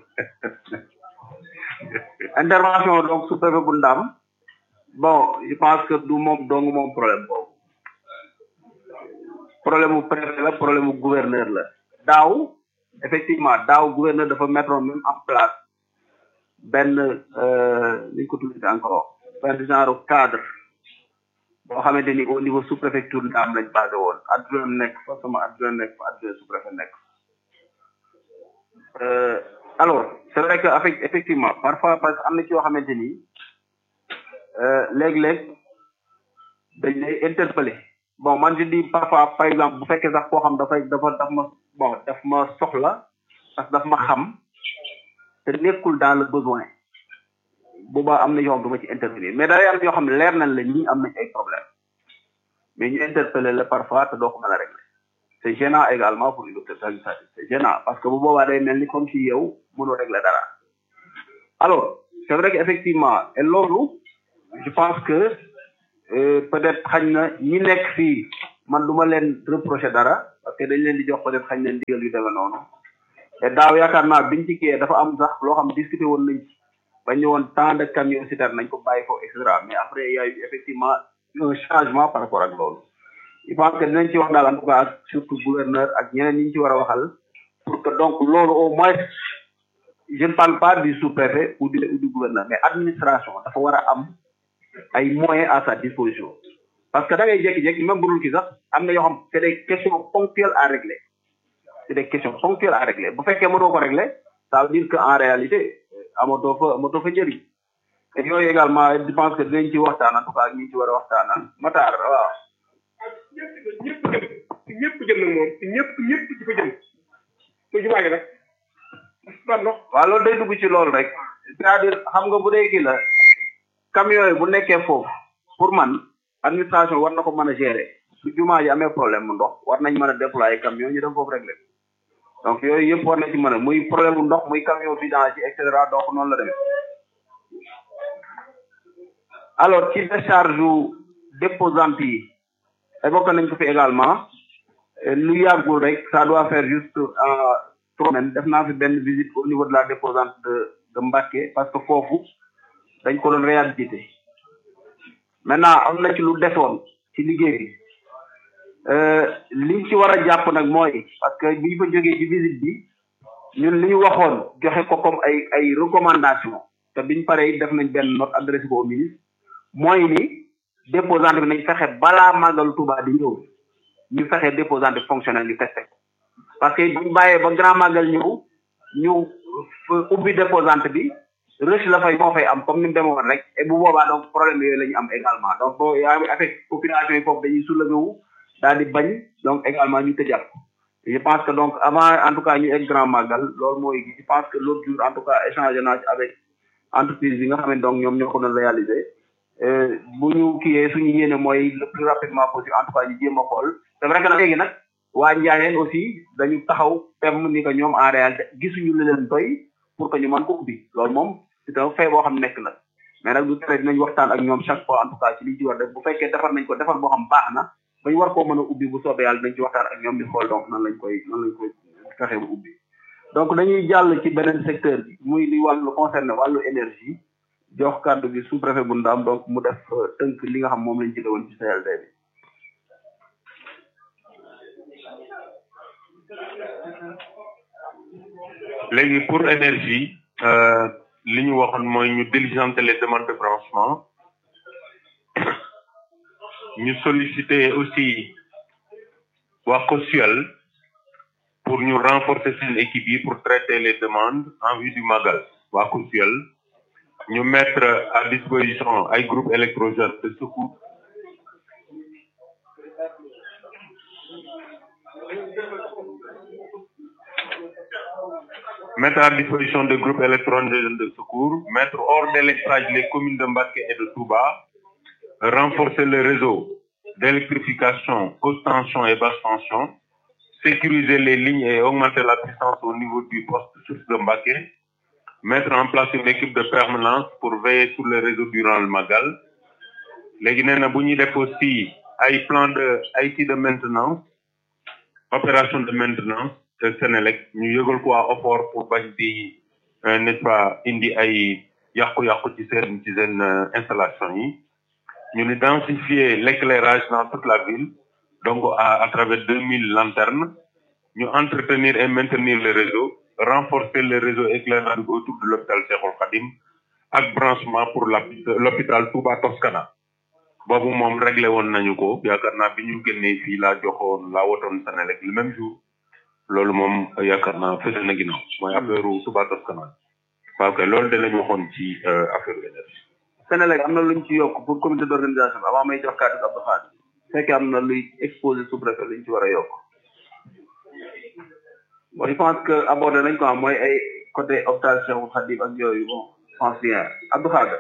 intervention donc sous préfet bu Ndam bon je pense que du moom dong moom problème boobu problème mu préfet la problème mu gouverneur la daaw effectivement daaw gouverneur dafa mettre même en place benn ni ñu ko tuddee encore benn genre cadre boo xamante ni au niveau sous préfecture Ndam lañ basé woon adjoint nekk fa sama adjoint nekk fa adjoint sous préfet nekk alors c'est vrai que avec effectivement parfois parce que am na ci yoo xamante ni léeg-léeg dañ lay interpeller bon man je dis parfois par exemple bu fekkee sax koo xam dafay dafa daf ma bon daf ma soxla parce que daf ma xam te nekkul dans le besoin boobaa am na yoo xam du ma ci intervenir mais day am yoo xam ne leer nañ la ñii am nañ ay problème mais ñu interpeller la parfois te doo ko mën a régler c'est gênant également pour une autorité administrative c'est gênant parce que bu boobaa day mel ni comme si yow mënoo régler dara alors c'est vrai que effectivement et loolu je pense que euh, peut-être xañ na ñi nekk fii man du ma leen reprocher dara parce que dañ leen di jox peut-être xañ na ndigal yu demee noonu te daaw yaakaar naa biñ ci kiyee dafa am sax loo xam discuté woon nañ ci bañ ne woon tant de camions citernes nañ ko bàyyi foofu et cetera mais après il y a eu effectivement un changement par rapport ak loolu je pense que dinañ ci wax daal en tout cas ak surtout gouverneur ak ñeneen ñi ñu ci war a waxal pour que donc loolu au moins je ne parle pas du sous-préfet ou du ou du gouverneur mais administration dafa war a am ay moyens à sa disposition parce que da ngay jékki-jékki même bu dul kii sax am na yoo xam c'est des questions ponctuelles à régler c'est des questions ponctuelles à régler bu fekkee mënoo ko régler ça veut dire que en réalité amatoo fa amatoo fa njëriñ te yooyu également je pense que dinañ ci waxtaan en tout cas ak ñi ci war a waxtaanal Matar waaw ñëpp jëm ñëpp jëm nag moom ñëpp ñëpp di ko jëm muy jumaa gi nag ban ndox waaw loolu day dugg ci loolu rek c'est-à-dire xam nga bu dee kii la camions yi bu nekkee foofu pour man administration war na ko mën a gérer su jumaa ji amee problème mu ndox war nañ mën a déployer camion ñu dem foofu régler donc yooyu yëpp war na ci mën a muy problème mu ndox muy camion vidange et cetera donc noonu la demee alors ci décharge yu déposante yi évoqué nañ ko fi également lu yàggul rek ça doit faire juste trois semaines def naa fi benn visite au niveau de la déposante de de Mbacké parce que foofu dañ ko doon réhabilité maintenant am na ci lu desoon ci liggéey bi liñ ci war a jàpp nag mooy parce que bi ñu fa jógee ci visite bi ñun li ñu waxoon joxe ko comme ay ay recommandation te biñ paree def nañ benn note adressé ko au ministre mooy ni déposante bi nañ fexe balaa màggal Touba di ñëw ñu fexe déposante fonctionnel ñu testé ko parce que buñ bàyyee ba grand màggal ñëw ñu ubbi déposante bi rush la fay moo fay am comme ni mu demoon rek et bu boobaa donc problème yooyu la ñu am également donc boo yaa ngi affecté population yi foofu dañuy soulevé wu daal di bañ donc également ñu tëjaat ko je pense que donc avant en tout cas ñu egg grand magal loolu mooy je pense que l'autre jour en tout cas échangé naa ci avec entreprise bi nga xam ne donc ñoom ñoo ko doon réaliser bu ñu kiiyee suñu yéene mooy le plus rapidement possible en tout cas ñu jéem a xool c'est vrai que nag léegi nag waa Njaayeen aussi dañu taxaw tem ni que ñoom en réalité gisuñu lu leen doy pour que ñu mën ko ubbi loolu moom c'est un fait boo xam nekk la mais nag du tere dinañ waxtaan ak ñoom chaque fois en tout cas ci liñ ci war def bu fekkee defar nañ ko defar boo xam baax na ba ñu war koo mën a ubbi bu soobee yàlla dinañ ci waxtaan ak ñoom di xool donc nan lañ koy nan lañ koy fexe bu ubbi donc dañuy jàll ci beneen secteur bi muy li wàllu concerné wàllu énergie jox kàddu bi sous préfet bu ndaam donc mu def tënk li nga xam moom lañ jëlee woon ci CLD bi léegi pour énergie li ñu waxoon mooy ñu diligenter les demandes de branchement ñu solliciter aussi waa COSUEL pour ñu renforcer seen équipe yi pour traiter les demandes en vue du magal waa COSUEL ñu mettre à disposition ay groupe électrogène de secours mettre à disposition des groupes électrogènes de secours, mettre hors délestage les communes de Mbacké et de Touba, renforcer le réseau d'électrification haute tension et basse tension, sécuriser les lignes et augmenter la puissance au niveau du poste source de Mbacké, mettre en place une équipe de permanence pour veiller sur le réseau durant le Magal. léegi nee na bu ñuy def aussi ay plan de ay kii de maintenance opération de maintenance te Sénélec ñu yëgal ko waa OFOR pour bañ di n'est-ce pas indi ay yàqu-yàqu ci seen ci seen installation yi ñu ni densifier l'éclairage dans toute la ville donc à à travers deux mille lanternes ñu entretenir et maintenir le réseau renforcer le réseau éclairage autour de l'hôpital Cheikhoul Khadim ak branchement pour l'hôpital Touba Toscana boobu moom réglé woon nañu ko yaakaar naa bi ñu génnee fii laa joxoon laa wotoon Sénélec le même jour loolu moom yaakaar naa fële na ginnaaw mooy affaire Touba Toscana waaw kay loolu danañ waxoon ci affaire énergie Sénélec am na luñ ci yokk pour comité d'organisation bi avant may jox kàddu Abdou Khadre fekkee am na luy exposé sous préfet luñ ci war a yokk bon je pense que abordé nañ ko mooy ay côté hôpital Cheikhoul Khadim ak yooyu bon je pense bien Abdou Khadre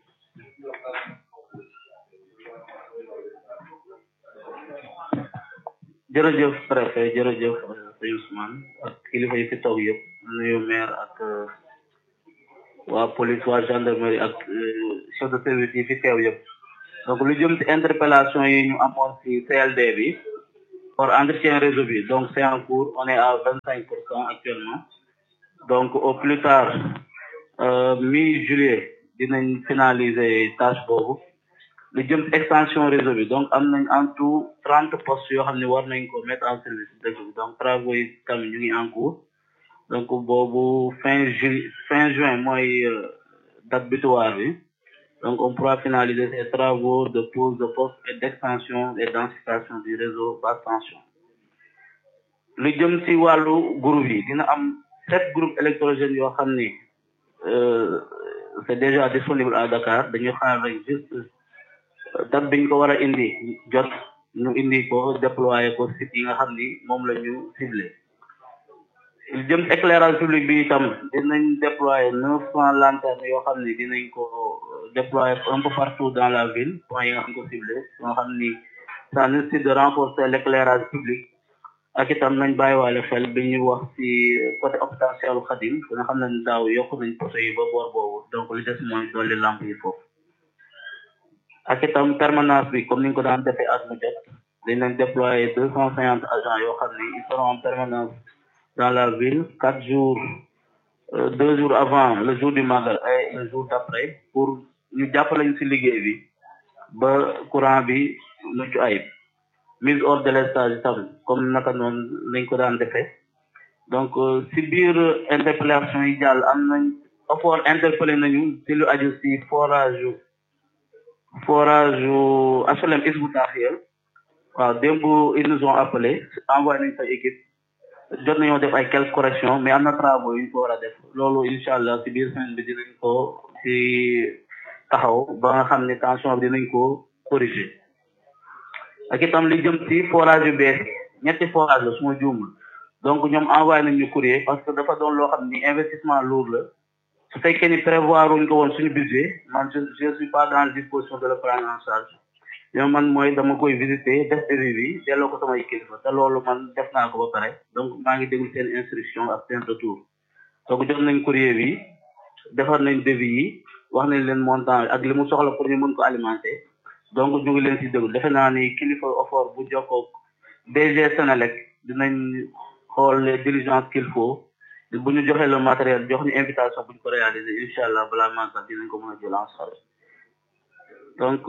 jërëjëf préfet jërëjëf sëñ Ousmane ak kilifa yi fi taw yëpp nuyu maire ak waa waa police waa gendarmerie ak chef de service yi fi teew yëpp donc lu jëm ci interpellation yi ñu amoon ci CLD bi pour entretien réseau bi donc c'est en cours on est à vingt cinq pour cent actuellement donc au plus tard mi juillet dinañ finaliser tâche boobu lu jëm ci extension réseau bi donc am nañ en tout trente postes yoo xam ne war nañ ko mettre en service dëkk bi donc travaux yi tamit ñu ngi en cours donc boobu fin ju fin juin mooy date butoir bi donc on pourra finaliser ces travaux de pose de poste et d'extension et densification du réseau basse tension lu jëm ci wàllu groupe yi dina am sept groupes électrogènes yoo xam ni c'est déjà disponible à Dakar dañu xaar rek juste date biñ ko war a indi jot ñu indi ko déployer ko site yi nga xam ni moom la ñu ciblé lu jëm ci éclairage public bi itam dinañ déployer neuf cent lanternes yoo xam ni dinañ ko déployer un peu partout dans la ville point yi nga xam ko ciblé yoo xam ni ça nécessite de renforcer l'éclairage public ak itam nañ bàyyiwaale xel bi ñu wax ci côté hôpital Cheikhoul Khadim nga xam ne daaw yokk nañ poteau yi ba boor boobu donc li des mooy dolli lampe yi foofu ak itam permanence bi comme ni ñu ko daan defee at mu jot dinañ déployer deux cent cinquante agents yoo xam ni ils seront en permanence dans la ville quatre jours euh, deux jours avant le jour du magal et le jour d'après pour ñu jàppale ñu ci liggéey bi ba courant bi mucc ayib mise hors délestage itam comme naka noonu lañ ko daan defee donc ci biir interpellation yi jàll am nañ offort interpellé nañu ci lu aju ci forage forage HLM Hizbut Tarqiyyah waaw démb ils nous ont appelé envoyé nañ sa équipe jot nañoo def ay quelques corrections mais am na travaux yu ñu ko war a def loolu incha allah ci biir semaine bi dinañ ko ci taxaw ba nga xam ne tension bi dinañ ko corriger ak itam li jëm ci forage yu bees yi ñetti forage la su ma juumul donc ñoom envoyé nañ ñu courrier parce que dafa doon loo xam ni investissement lourd la su fekkee ni prévoir wuñ ko woon suñu budget man je je suis pas dans la disposition de le prendre en charge yow man mooy dama koy visiter def devis bi delloo ko samay kilifa te loolu man def naa ko ba pare donc maa ngi déglu seen instruction ak seen retour donc jot nañ courrier bi defar nañ devis yi wax nañ leen montant ak li mu soxla pour ñu mën ko alimenter donc ñu ngi leen ci déglu defe naa ni kilifa offort bu jokkoo DG Senelec dinañ xool les diligences qu'il faut bu ñu joxee le matériel jox ñu invitation bu ñu ko réaliser incha allah balaa màggal dinañ ko mën a jël en charge donc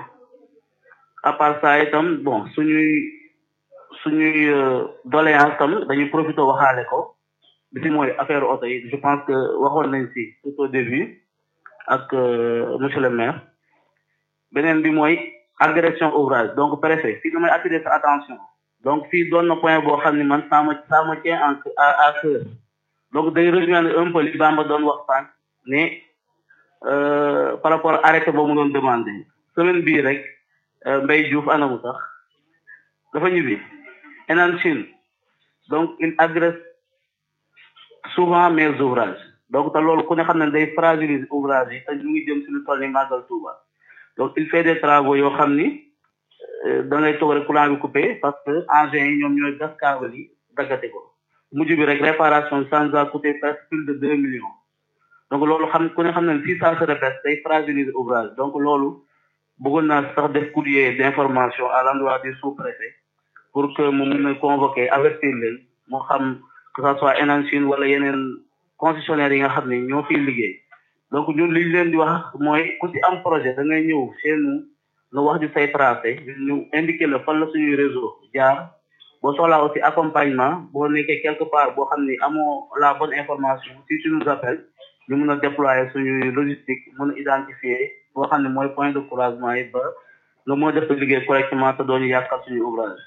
à part ça itam bon suñuy suñuy doléance tam dañuy profité waxaale ko bi ci mooy affaire oto yi je pense que waxoon nañ ci tout au début ak monsieur le maire beneen bi mooy agression ouvrage donc préfet fii damay attirer sa attention donc fii doon na point boo xam ne man ça me ça me tient en à à cœur donc day rejoindre un peu li Bamba doon wax sànq ne par rapport arrêté boobu mu doon demandé semaine bii rek Mbaye Diouf anamu sax dafa ñibbi Enan Chine donc il agresse souvent mes ouvrages donc te loolu ku ne xam ne day fragiliser ouvrage yi te ñu ngi jëm si lu toll ni màggal Touba donc il fait des travaux yoo xam ni da ngay toog rek courant bi coupé parce que engins yi ñoom ñooy gas câble yi daggate ko mujj bi rek réparation ça nous a coûté presque plus de deux millions donc loolu xam ku ne xam ne si ça se répète day fragiliser ouvrage donc loolu bëggoon naa sax def courrier d'information à l'endroit du sous-préfet pour que mu mun a convoquer avertir leen moo xam que ça soit Enan Chine wala yeneen concessionnaires yi nga xam ne ñoo fiy liggéey donc ñun li ñu leen di wax mooy ku ci am projet da ngay ñëw chez nous nga wax ñu say tracé ñu indiquer la fan la suñuy réseau jaar boo soxlaa aussi accompagnement boo nekkee quelque part boo xam ni amoo la bonne information si tu nous appelles ñu mun a déployer suñuy logistique mun a identifier boo xam ne mooy point de croisement yi ba nga moo def liggéey correctement te doo ñu yàqal suñu ouvrage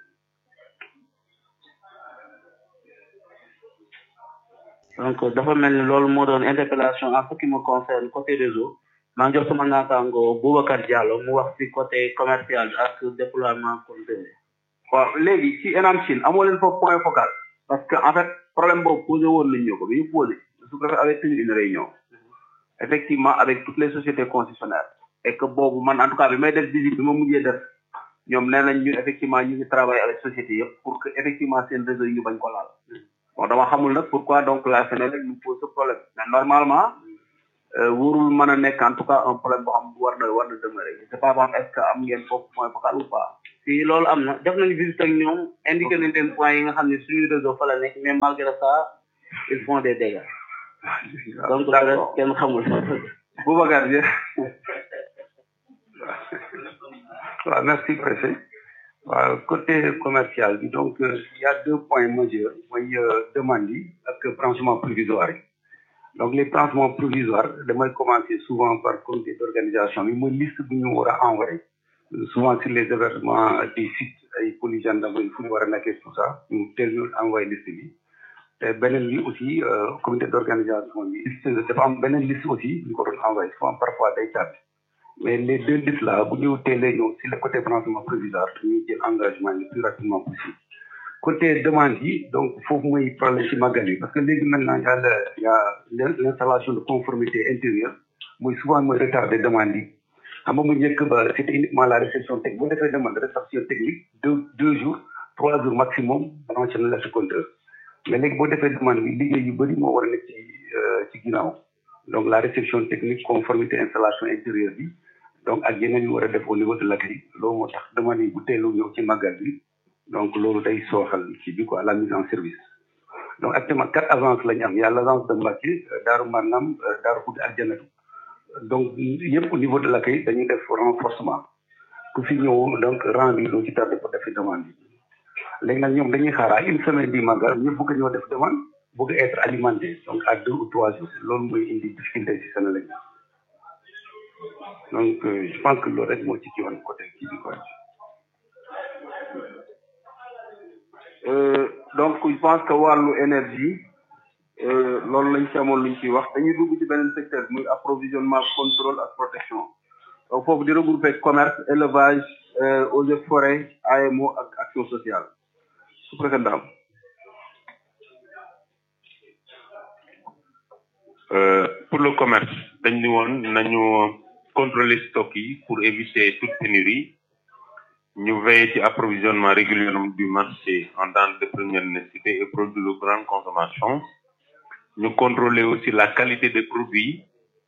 donc dafa mel ni loolu moo doon interpellation en ce qui me concerne côté réseau maa ngi jox sama naataango Boubacar Diallo mu wax ci côté commercial ak déploiement compteur waaw léegi ci Enan Chine amoo leen foofu point focal parce que en fait problème boobu posé woon nañ ñu ko bi ñu posé su ko avec tenu une réunion effectivement avec toutes les sociétés concessionnaires et que boobu man en tout cas bi may def visite bi ma mujjee def ñoom nee nañ ñun effectivement ñu ngi travailler avec société yëpp pour que effectivement seen réseau yi ñu bañ ko laal bon dama xamul nag pourquoi donc la Sénélec nous pose ce problème mais normalement warul mën a nekk en tout cas un problème boo xam war na war na demeurer je sais pas ba est ce que am ngeen foofu point focal ou pas si loolu am na def nañu visite ak ñoom indiqué nañ leen point yi nga xam ne suñu réseau fa la nekk mais malgré ça ils font des dégâts donc le reste kenn xamul Boubacar je waaw merci préfet waaw côté commercial bi donc il y a deux points majeurs mooy demande yi ak branchement provisoire yi donc les branchements provisoires damay commencer souvent par comité d'organisation bi mooy liste bu ñu war a envoyé souvent sur les événements des sites ay police gendarmerie fu ñu war a nekkee tout ça ñu teel ñu envoyé liste bi te beneen bi aussi comité d'organisation bi liste dafa am beneen liste aussi ñu ko doon envoyé souvent parfois day tardé mais les deux listes là bu ñu teelee ñëw si le côté branchement provisoire dañuy jël engagement le plus rapidement possible côté demande yi donc foofu mooy problème ci màggal yi parce que léegi maintenant y a le y a l'installation de conformité intérieure mooy souvent mooy retard des demandes yi xam nga mu njëkk ba c'était uniquement la réception technique bu defee demande réception technique deux deux jours trois jours maximum branché na la si compteur mais léegi boo defee demande bi liggéey yu bëri moo war a nekk ci ci ginnaaw donc la réception technique conformité installation intérieure bi donc ak yeneen yu war a def au niveau de l'accueil loolu moo tax demande yi bu teelu ñëw ci màggal bi donc loolu day sooxal ci bi quoi la mise en service donc actuellement quatre agences la ñu am y a l'agence de Mbacké Daaru Marnam Daaru Xudd ak Janatu donc yëpp au niveau de l'accueil dañuy def renforcement ku fi ñëw donc rang bi doo ci tardé pour defi demande yi léegi nag ñoom dañuy xaar à une semaine bi màggal ñëpp bëgg ñoo def demande bëgg être alimenté donc à deux ou trois jours loolu mooy indi difficulté ci Sénégal donc je pense que loolu rek moo ci ci woon côté kii bi quoi donc je pense que wàllu énergie loolu lañ ci amoon luñ ciy wax dañuy dugg ci beneen secteur muy approvisionnement contrôle ak protection donc foofu di regrouper commerce élevage eaux et forêts AMO ak action sociale su préfet daam pour le commerce dañ ni woon nañu contrôler stock yi pour éviter toute pénurie ñu veiller ci approvisionnement régulier du marché en denrées de première nécessité et produits de grande consommation ñu contrôler aussi la qualité des produits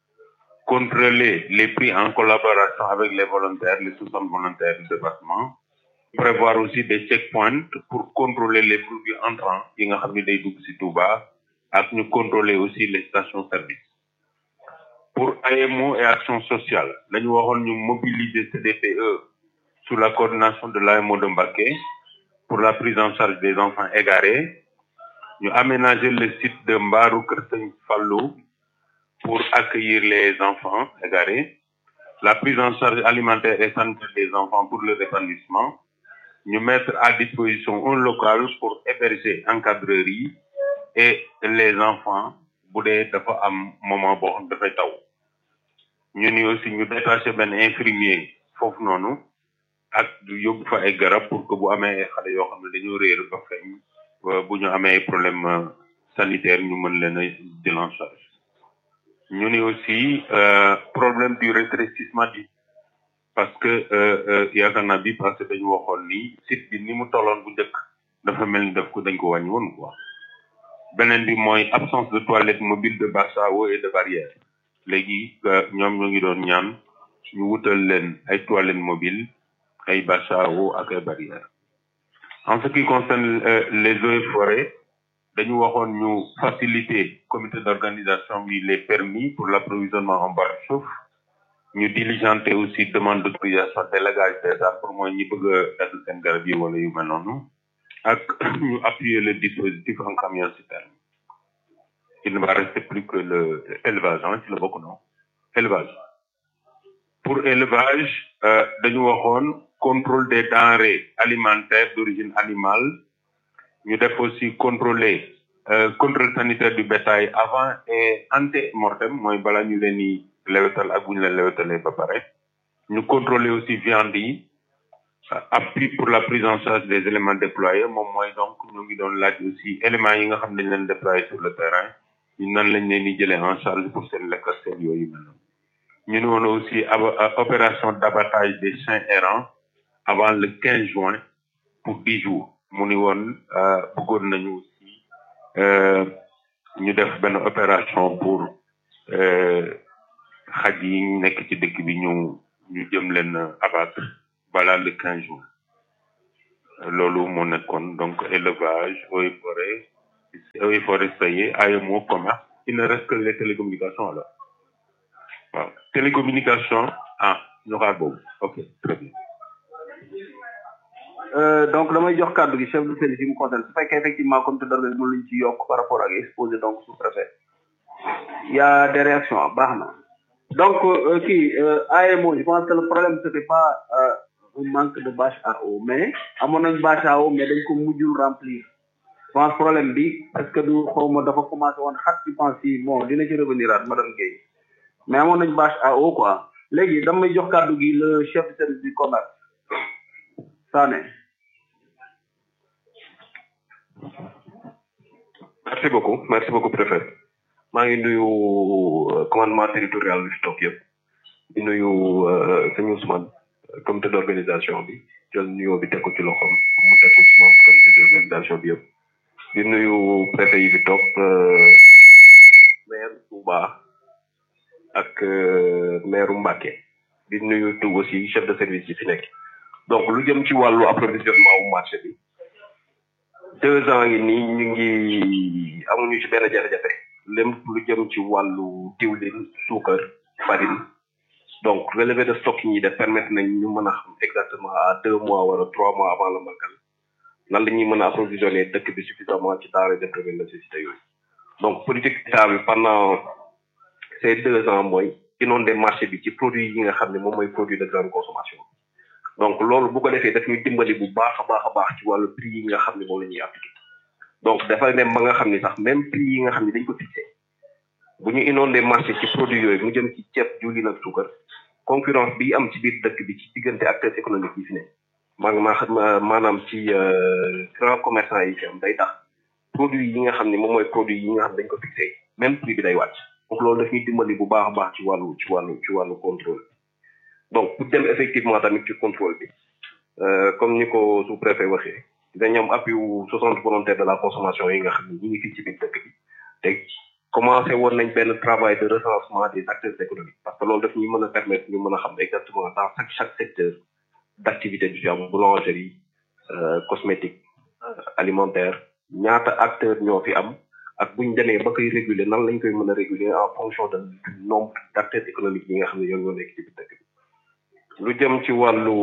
contrôler les prix en collaboration avec les volontaires les sous-hommes volontaires du département prévoir aussi des checkpoints pour contrôler les produits entrants yi nga xam ne day dugg ci Touba ak ñu contrôler aussi les stations service pour AMO et action sociale lañu waxoon ñu mobiliser CDPE sous la coordination de l'AMO de Mbacké pour la prise en charge des enfants égarés ñu aménager le site de Mbaru Kër Sëñ Fallou pour accueillir les enfants égarés la prise en charge alimentaire et sanitaire des enfants pour le épanouissement ñu mettre à disposition un local pour héberger encadreurs yi et les enfants bu dee dafa am moment boo xam dafay taw ñu ni aussi ñu détaché benn infirmier foofu noonu ak yóbbu fa ay garab pour que bu amee xale yoo xam ne dañoo réer ba feeñ bu ñu amee problème sanitaire ñu mën leen a jël en charge ñu ni aussi problème du rétrécissement du parce que yaakaar naa bi parce que dañu waxoon ni site bi ni mu tolloon bu njëkk dafa mel ni daf ko dañ ko wàññi woon quoi beneen bi mooy absence de toilette mobile de basse à eau et de barrière léegi ñoom ñoo ngi doon ñaan ñu wutal leen ay toilettes mobiles ay basse à eau ak ay barrières en ce qui concerne les eaux et forêts dañu waxoon ñu faciliter comité d'organisation bi les permis pour l'approvisionnement en barre chauffe ñu diligenter aussi demande d'autorisation délégage des arbres pour mooy ñi bëgg a dagg seen garab yi wala yu mel noonu ak ñu appuyer le dispositif en camion citerne il ne va rester plus que le élevage hein ci la bokk non élevage pour élevage dañu waxoon contrôle des denrées alimentaires d'origine animale ñu def aussi contrôler contrôle sanitaire du bétail avant et ante mortem mooy bala ñu leen di lewetal ak bu ñu leen lewetalee ba pare ñu contrôler aussi viande yi appui pour la prise en charge des éléments déployés moom mooy donc ñu ngi doon laaj aussi éléments yi nga xam ne dañ leen déployer sur le terrain ñu nan lañ leen di jëlee en charge pour seen lekk ak seen yooyu mel noonu ñu ne woon aussi opération d'abattage des chiens errants avant le 15 juin pour 10 jours mu ni woon bëggoon nañu aussi ñu def benn opération pour yi nekk ci dëkk bi ñu ñu jëm leen abattre balaa le quinze jours loolu moo nekkoon donc élevage eaux et forêt eaux et forêt sayé AMO commerce il ne reste que les télécommunications alors waaw télécommunication ah ñu xaar boobu ok très bien Euh, donc damay jox kàddu gi chef de service yi mu concerne su fekkee effectivement comité d'organisation luñ ci yokk par rapport ak exposé donc sous préfet il y a des réactions baax na donc euh, kii euh, AMO je pense que le problème c'était pas euh, un manque de bâche à eau mais amoon nañ bâche à eau mais dañ ko mujjul remplir je pense problème bi est-ce que du xawma dafa commencé woon xat je pense si bon dina ci revenir at madame Guèye mais amoon nañ bâche à eau quoi léegi damay jox kàddu gi le chef de service du commerce Sané merci beaucoup merci beaucoup préfet maa ngi nuyu euh, commandement territorial bi fi toog yëpp di nuyu euh, sëñ Ousmane euh, comité d'organisation bi jël nuyoo bi teg ko ci loxoom mu teg ko ci moom comité d'organisation bi yëpp di nuyu préfet yi fi toog euh, maire Touba ak euh, maire Mbacké di nuyu tout aussi chef de service yi fi nekk donc lu jëm ci wàllu approvisionnement wu marché bi deux ans yi nii ñu ngi amuñu ci benn jafe-jafe lépp lu jëm ci wàllu diwlin suukar farine donc relevé de stock yi ñuy def permettre nañ ñu mën a xam exactement à deux mois wala trois mois avant le magal nan la ñuy mën a approvisionner dëkk bi suffisamment ci denrées de première nécessité yooyu donc politique état bi pendant ces deux ans mooy inonder marché bi ci produit yi nga xam ne moom mooy produit de grande consommation donc loolu bu ko defee daf ñuy dimbali bu baax a baax a baax ci wàllu prix yi nga xam ne moom la ñuy appliqué donc dafay dem ba nga xam ni sax même prix yi nga xam ne dañ ko fixé bu ñu inondé marché ci produit yooyu mu jëm ci ceeb diwlin ak suukar concurrence bi am ci biir dëkk bi ci diggante acteurs économiques yi fi ne maa ngi maa maanaam ci grand commerçant yi fi am day tax produit yi nga xam ne moom mooy produit yi nga xam ne dañ ko fixé même prix bi day wàcc donc loolu daf ñuy dimbali bu baax a baax ci wàllu ci wàllu ci wàllu contrôle donc pour dem effectivement tamit ci contrôle bi euh, comme ni ko sous préfet waxee dañu am appui wu soixante volontaires de la consommation yi nga xam ne ñi ngi fii ci biir dëkk bi te commencé woon nañ benn travail de recensement des acteurs économiques parce que loolu daf ñuy mën a permettre ñu mën a xam exactement dans chaque chaque secteur d' activité du am boulangerie euh, cosmétique euh, alimentaire ñaata acteurs ñoo fi am ak bu ñu demee ba koy réguler nan lañ koy mën a réguler en fonction de du nombre d' acteurs économiques yi nga xam ne ñoom ñoo nekk ci biir dëkk bi lu jëm ci wàllu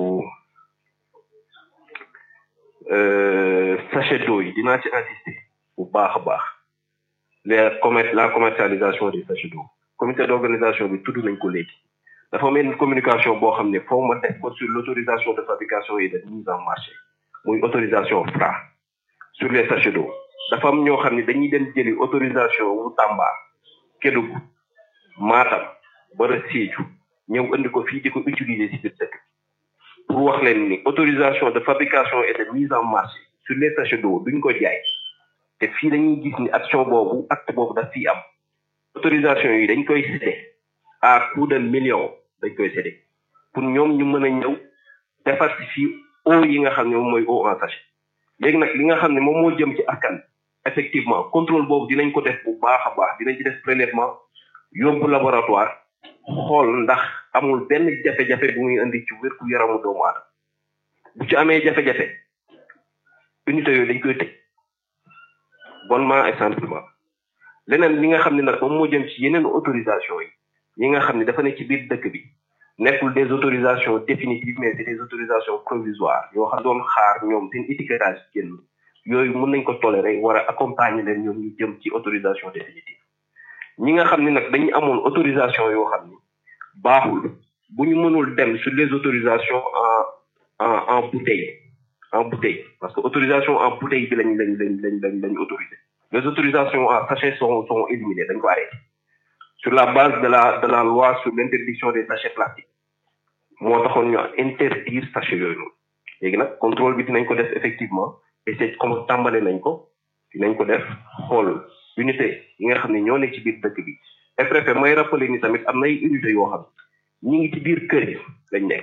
euh, sachet d'eau yi dinaa ci insister bu baax a baax les commer la commercialisation des sachets d'eau comité d'organisation bi tudd nañ ko léegi dafa mel ni communication boo xam ne foo ma def ko sur l'autorisation de fabrication et de mise en marché muy autorisation Fra sur les sachets d'eau dafa am ñoo xam ne dañuy dem jëli autorisation wu Tamba Kédougou Matam bara Sédhiou ñëw indi ko fii di ko utiliser ci biir dëkk pour wax leen ni autorisation de fabrication et de mise en marché sur les sachets d'eau duñ ko jaay te fii dañuy gis ni action boobu acte boobu daf fii am autorisation yi dañ koy cédé à coût de millions dañ koy cédé pour ñoom ñu mën a ñëw defar si fii eau yi nga xam ne moom mooy eau en sachet léegi nag li nga xam ne moom moo jëm ci askan effectivement contrôle boobu dinañ ko def bu baax a baax dinañ ci def prélèvement yóbbu laboratoire xool ndax amul benn jafe-jafe bu muy indi ci wérgu yaramu doomu aadama bu ci amee jafe-jafe unité yooyu dañ koy tëj bonnement et simplement leneen li nga xam ne nag moom moo jëm ci yeneen autorisation yi yi nga xam ne dafa ne ci biir dëkk bi nekkul des autorisations définitives mais c'est des autorisations provisoires yoo xam doon xaar ñoom seen étiquetage génn yooyu mën nañ ko tolérer war a accompagner leen ñoom ñu jëm ci autorisation définitive ñi nga xam ne nag dañu amoon autorisation yoo xam ni baaxul bu ñu mënul dem sur les autorisations en en en bouteille en bouteille parce que autorisation en bouteille bi lañ lañ lañ lañ lañ lañ autorisé les autorisations en sachet sont sont éliminées dañ ko arrêté sur la base de la de la loi sur l'interdiction des sachets plastiques moo taxoon ñu interdire sachet yooyu noonu léegi nag contrôle bi dinañ ko def effectivement et c'est comme tàmbale nañ ko dinañ ko def xool unité yi nga xam ne ñoo nekk ci biir dëkk bi et préfet may rappeler ni tamit am na ay unité yoo xam ñi ngi ci biir kër yi lañ nekk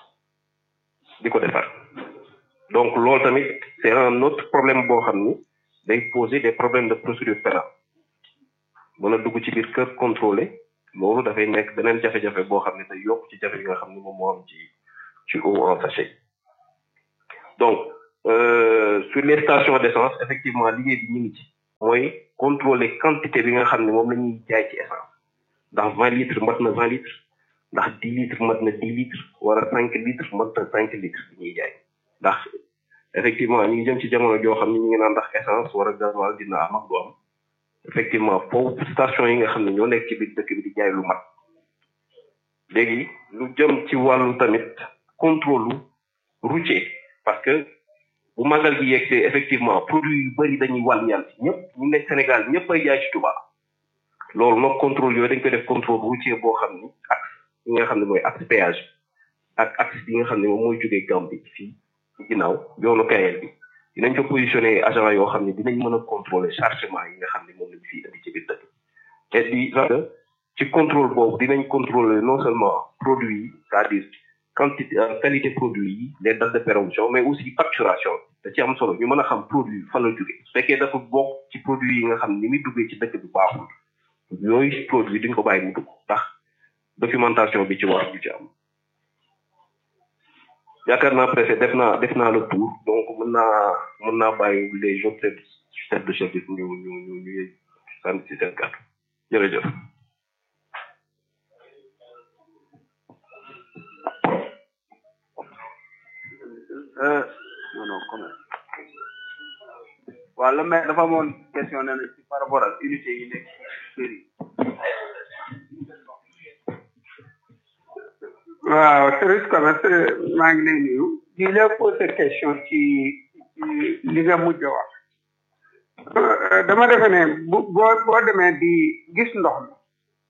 di ko defar donc loolu tamit c'est un autre problème boo xam ni day poser des problèmes de procédure pénale mën a dugg ci biir kër contrôler loolu dafay nekk beneen jafe-jafe boo xam ne day yokk ci jafe yi nga xam ne moom moo am ci ci eau en sachet donc euh, sur les stations d'essence effectivement liggéey bi ñu ngi ci mooy contrôler quantité bi nga xam ne moom la ñuy jaay ci essence ndax vingt litres mat na vingt litres ndax dix litres mat na dix litres wala cinq litres mat na cinq litres bi ñuy jaay ndax effectivement ñu ngi jëm ci jamono joo xam ne ñu ngi naan ndax essence wala gasoil dina am ak du am effectivement foofu station yi nga xam ne ñoo nekk ci biir dëkk bi di jaay lu mat léegi lu jëm ci wàllu tamit contrôle routier parce que bu magal gi yegsee effectivement produit yu bëri dañuy wàll yàlla ci ñëpp ñu nekk Sénégal ñëpp ay jaay ci Touba loolu nag contrôle yooyu dañ koy def contrôle routier boo xam ni axe yi nga xam ne mooy axe péage ak axe yi nga xam ne moom mooy jógee Gambie fii ci ginnaaw yoonu Kayel bi dinañ fa positionné agent yoo xam ne dinañ mën a contrôler chargement yi nga xam ne moom lañ fii indi ci biir dëkk te di que ci contrôle boobu dinañ contrôler non seulement produit yi c'est-à-dire quantité qualité produit yi les dates de péremption mais aussi facturation da ci am solo ñu mën a xam produit fan la jógee su fekkee dafa bokk ci produit yi nga xam ne ni muy duggee ci dëkk bi baaxul yooyu produit duñ ko bàyyi mu dugg ndax documentation bi ci war du ci am yaakaar naa préfet def naa def naa le tour donc mën naa mën naa bàyyi les autres chefs de service ñu ñu ñu ñu sant si seen kàddu jërëjëf non non comment waaw le maire dafa amoon question nee na ci par rapport ak unité yi nekk ci kër yi waaw service commerce maa ngi lay nuyu di la poser question ci li nga mujj a wax dama defe ne bu boo boo demee di gis ndox mi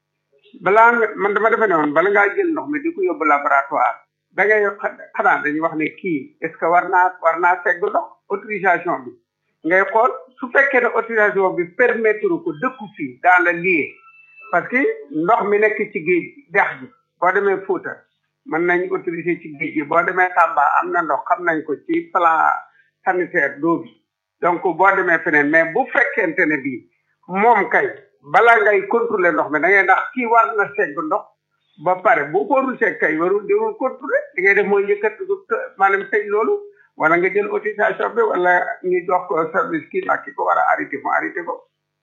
balaa nga man dama defe ne woon bala ngaa jël ndox mi di ko yóbbu laboratoire da ngay xanaa dañuy wax ne kii est ce que war naa war naa segg ndox autorisation bi ngay xool su fekkee ne autorisation bi permettre ko dëkku fii dans le lieu parce que ndox mi nekk ci géej dex gi boo demee Fouta mën nañ autoriser ci géej gi boo demee Tamba am na ndox xam nañ ko ci plan sanitaire d'eau bi donc boo demee feneen mais bu fekkente ne bii moom kay bala ngay contrôler ndox mi da ngay ndax kii war na segg ndox ba pare bu ko warul segg kay warul warul contrôler li ngay def mooy yëkkat maanaam tëj loolu wala nga jël autorisation bi wala ñu jox ko service kii ak ki ko war a arrêté mu arrêté ko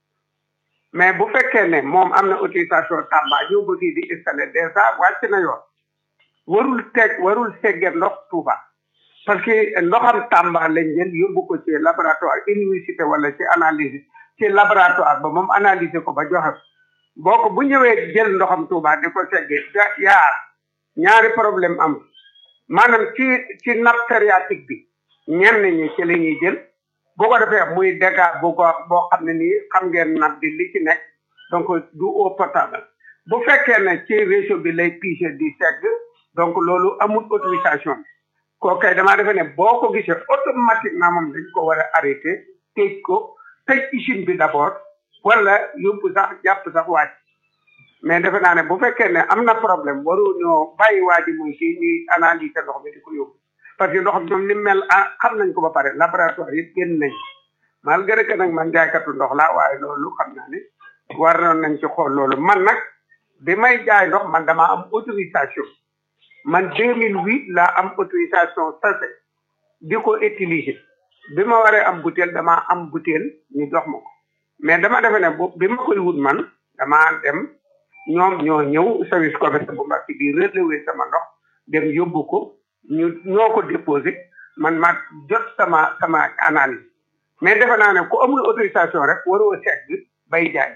mais bu fekkee ne moom am na autorisation Tamba ñëw ba fii di installé déjà wàcc na yoon warul teg warul segge ndox Touba parce que ndoxam Tamba lañ jël yóbbu ko ci laboratoire université wala ci analyse ci laboratoire ba moom analyser ko ba joxe boo ko bu ñëwee jël ndoxam Touba di ko segge yaar ñaari problème am maanaam ci ci nappe phréatique bi ñenn ñi ci la ñuy jël boo ko defee muy dégâts bu ko boo xam ne nii xam ngeen nappe bi li ci nekk donc du eau potable bu fekkee ne ci réseau bi lay pige di segg donc loolu amul autorisation bi koo kay damaa defe ne boo ko gisee automatiquement moom dañ ko war a arrêté tëj ko tëj usine bi d'abord wala yóbbu sax jàpp sax wàcc mais defe naa ne bu fekkee ne am na problème waru ñoo bàyyi waa ji muy si ñuy analyser ndox mi di ko yóbbu parce que ndox moom ni mel ah xam nañ ko ba pare laboratoire yëpp génn nañ malgré que nag man jaaykatu ndox laa waaye loolu xam naa ne war nañ ci xool loolu man nag bi may jaay ndox man dama am autorisation man 2008 laa am autorisation sachet di ko utiliser bi ma waree am butéel dama am butéel ñu jox ma ko mais dama defe ne bu bi ma koy wut man dama dem ñoom ñoo ñëw service commerce bu mbàkk bi relevé sama ndox dem yóbbu ko ñu ñoo ko déposé man ma jot sama sama analyse mais defe naa ne ku amul autorisation rek waroo segg bay jaay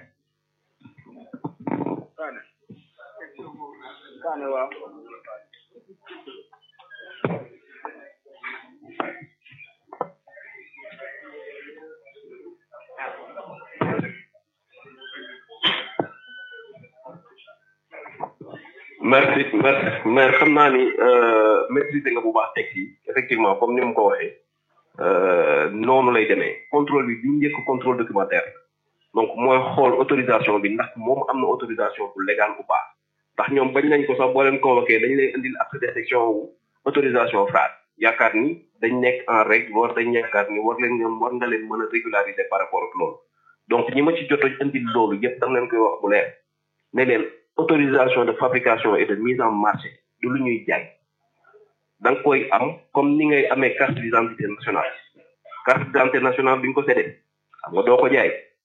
merci merci mais xam naa ni maîtriser nga bu baax texte yi effectivement comme ni mu ko waxee noonu lay demee contrôle bi bi njëkk contrôle documentaire donc mooy xool autorisation bi ndax moom am na autorisation bu légal ou pas ndax ñoom bañ nañ ko sax boo leen convoqué dañ lay indil acte de section wu autorisation phrase yaakaar ni dañ nekk en règle war dañ yaakaar ni war leen ñoom war nga leen mën a régulariser par rapport ak loolu donc ñi ma ci jot a indil loolu yëpp dam leen koy wax bu leer ne leen autorisation de fabrication et de mise en marché du lu ñuy jaay da nga koy am comme ni ngay amee carte d'identité nationale carte d'identité nationale bi nga ko séddee xam nga doo ko jaay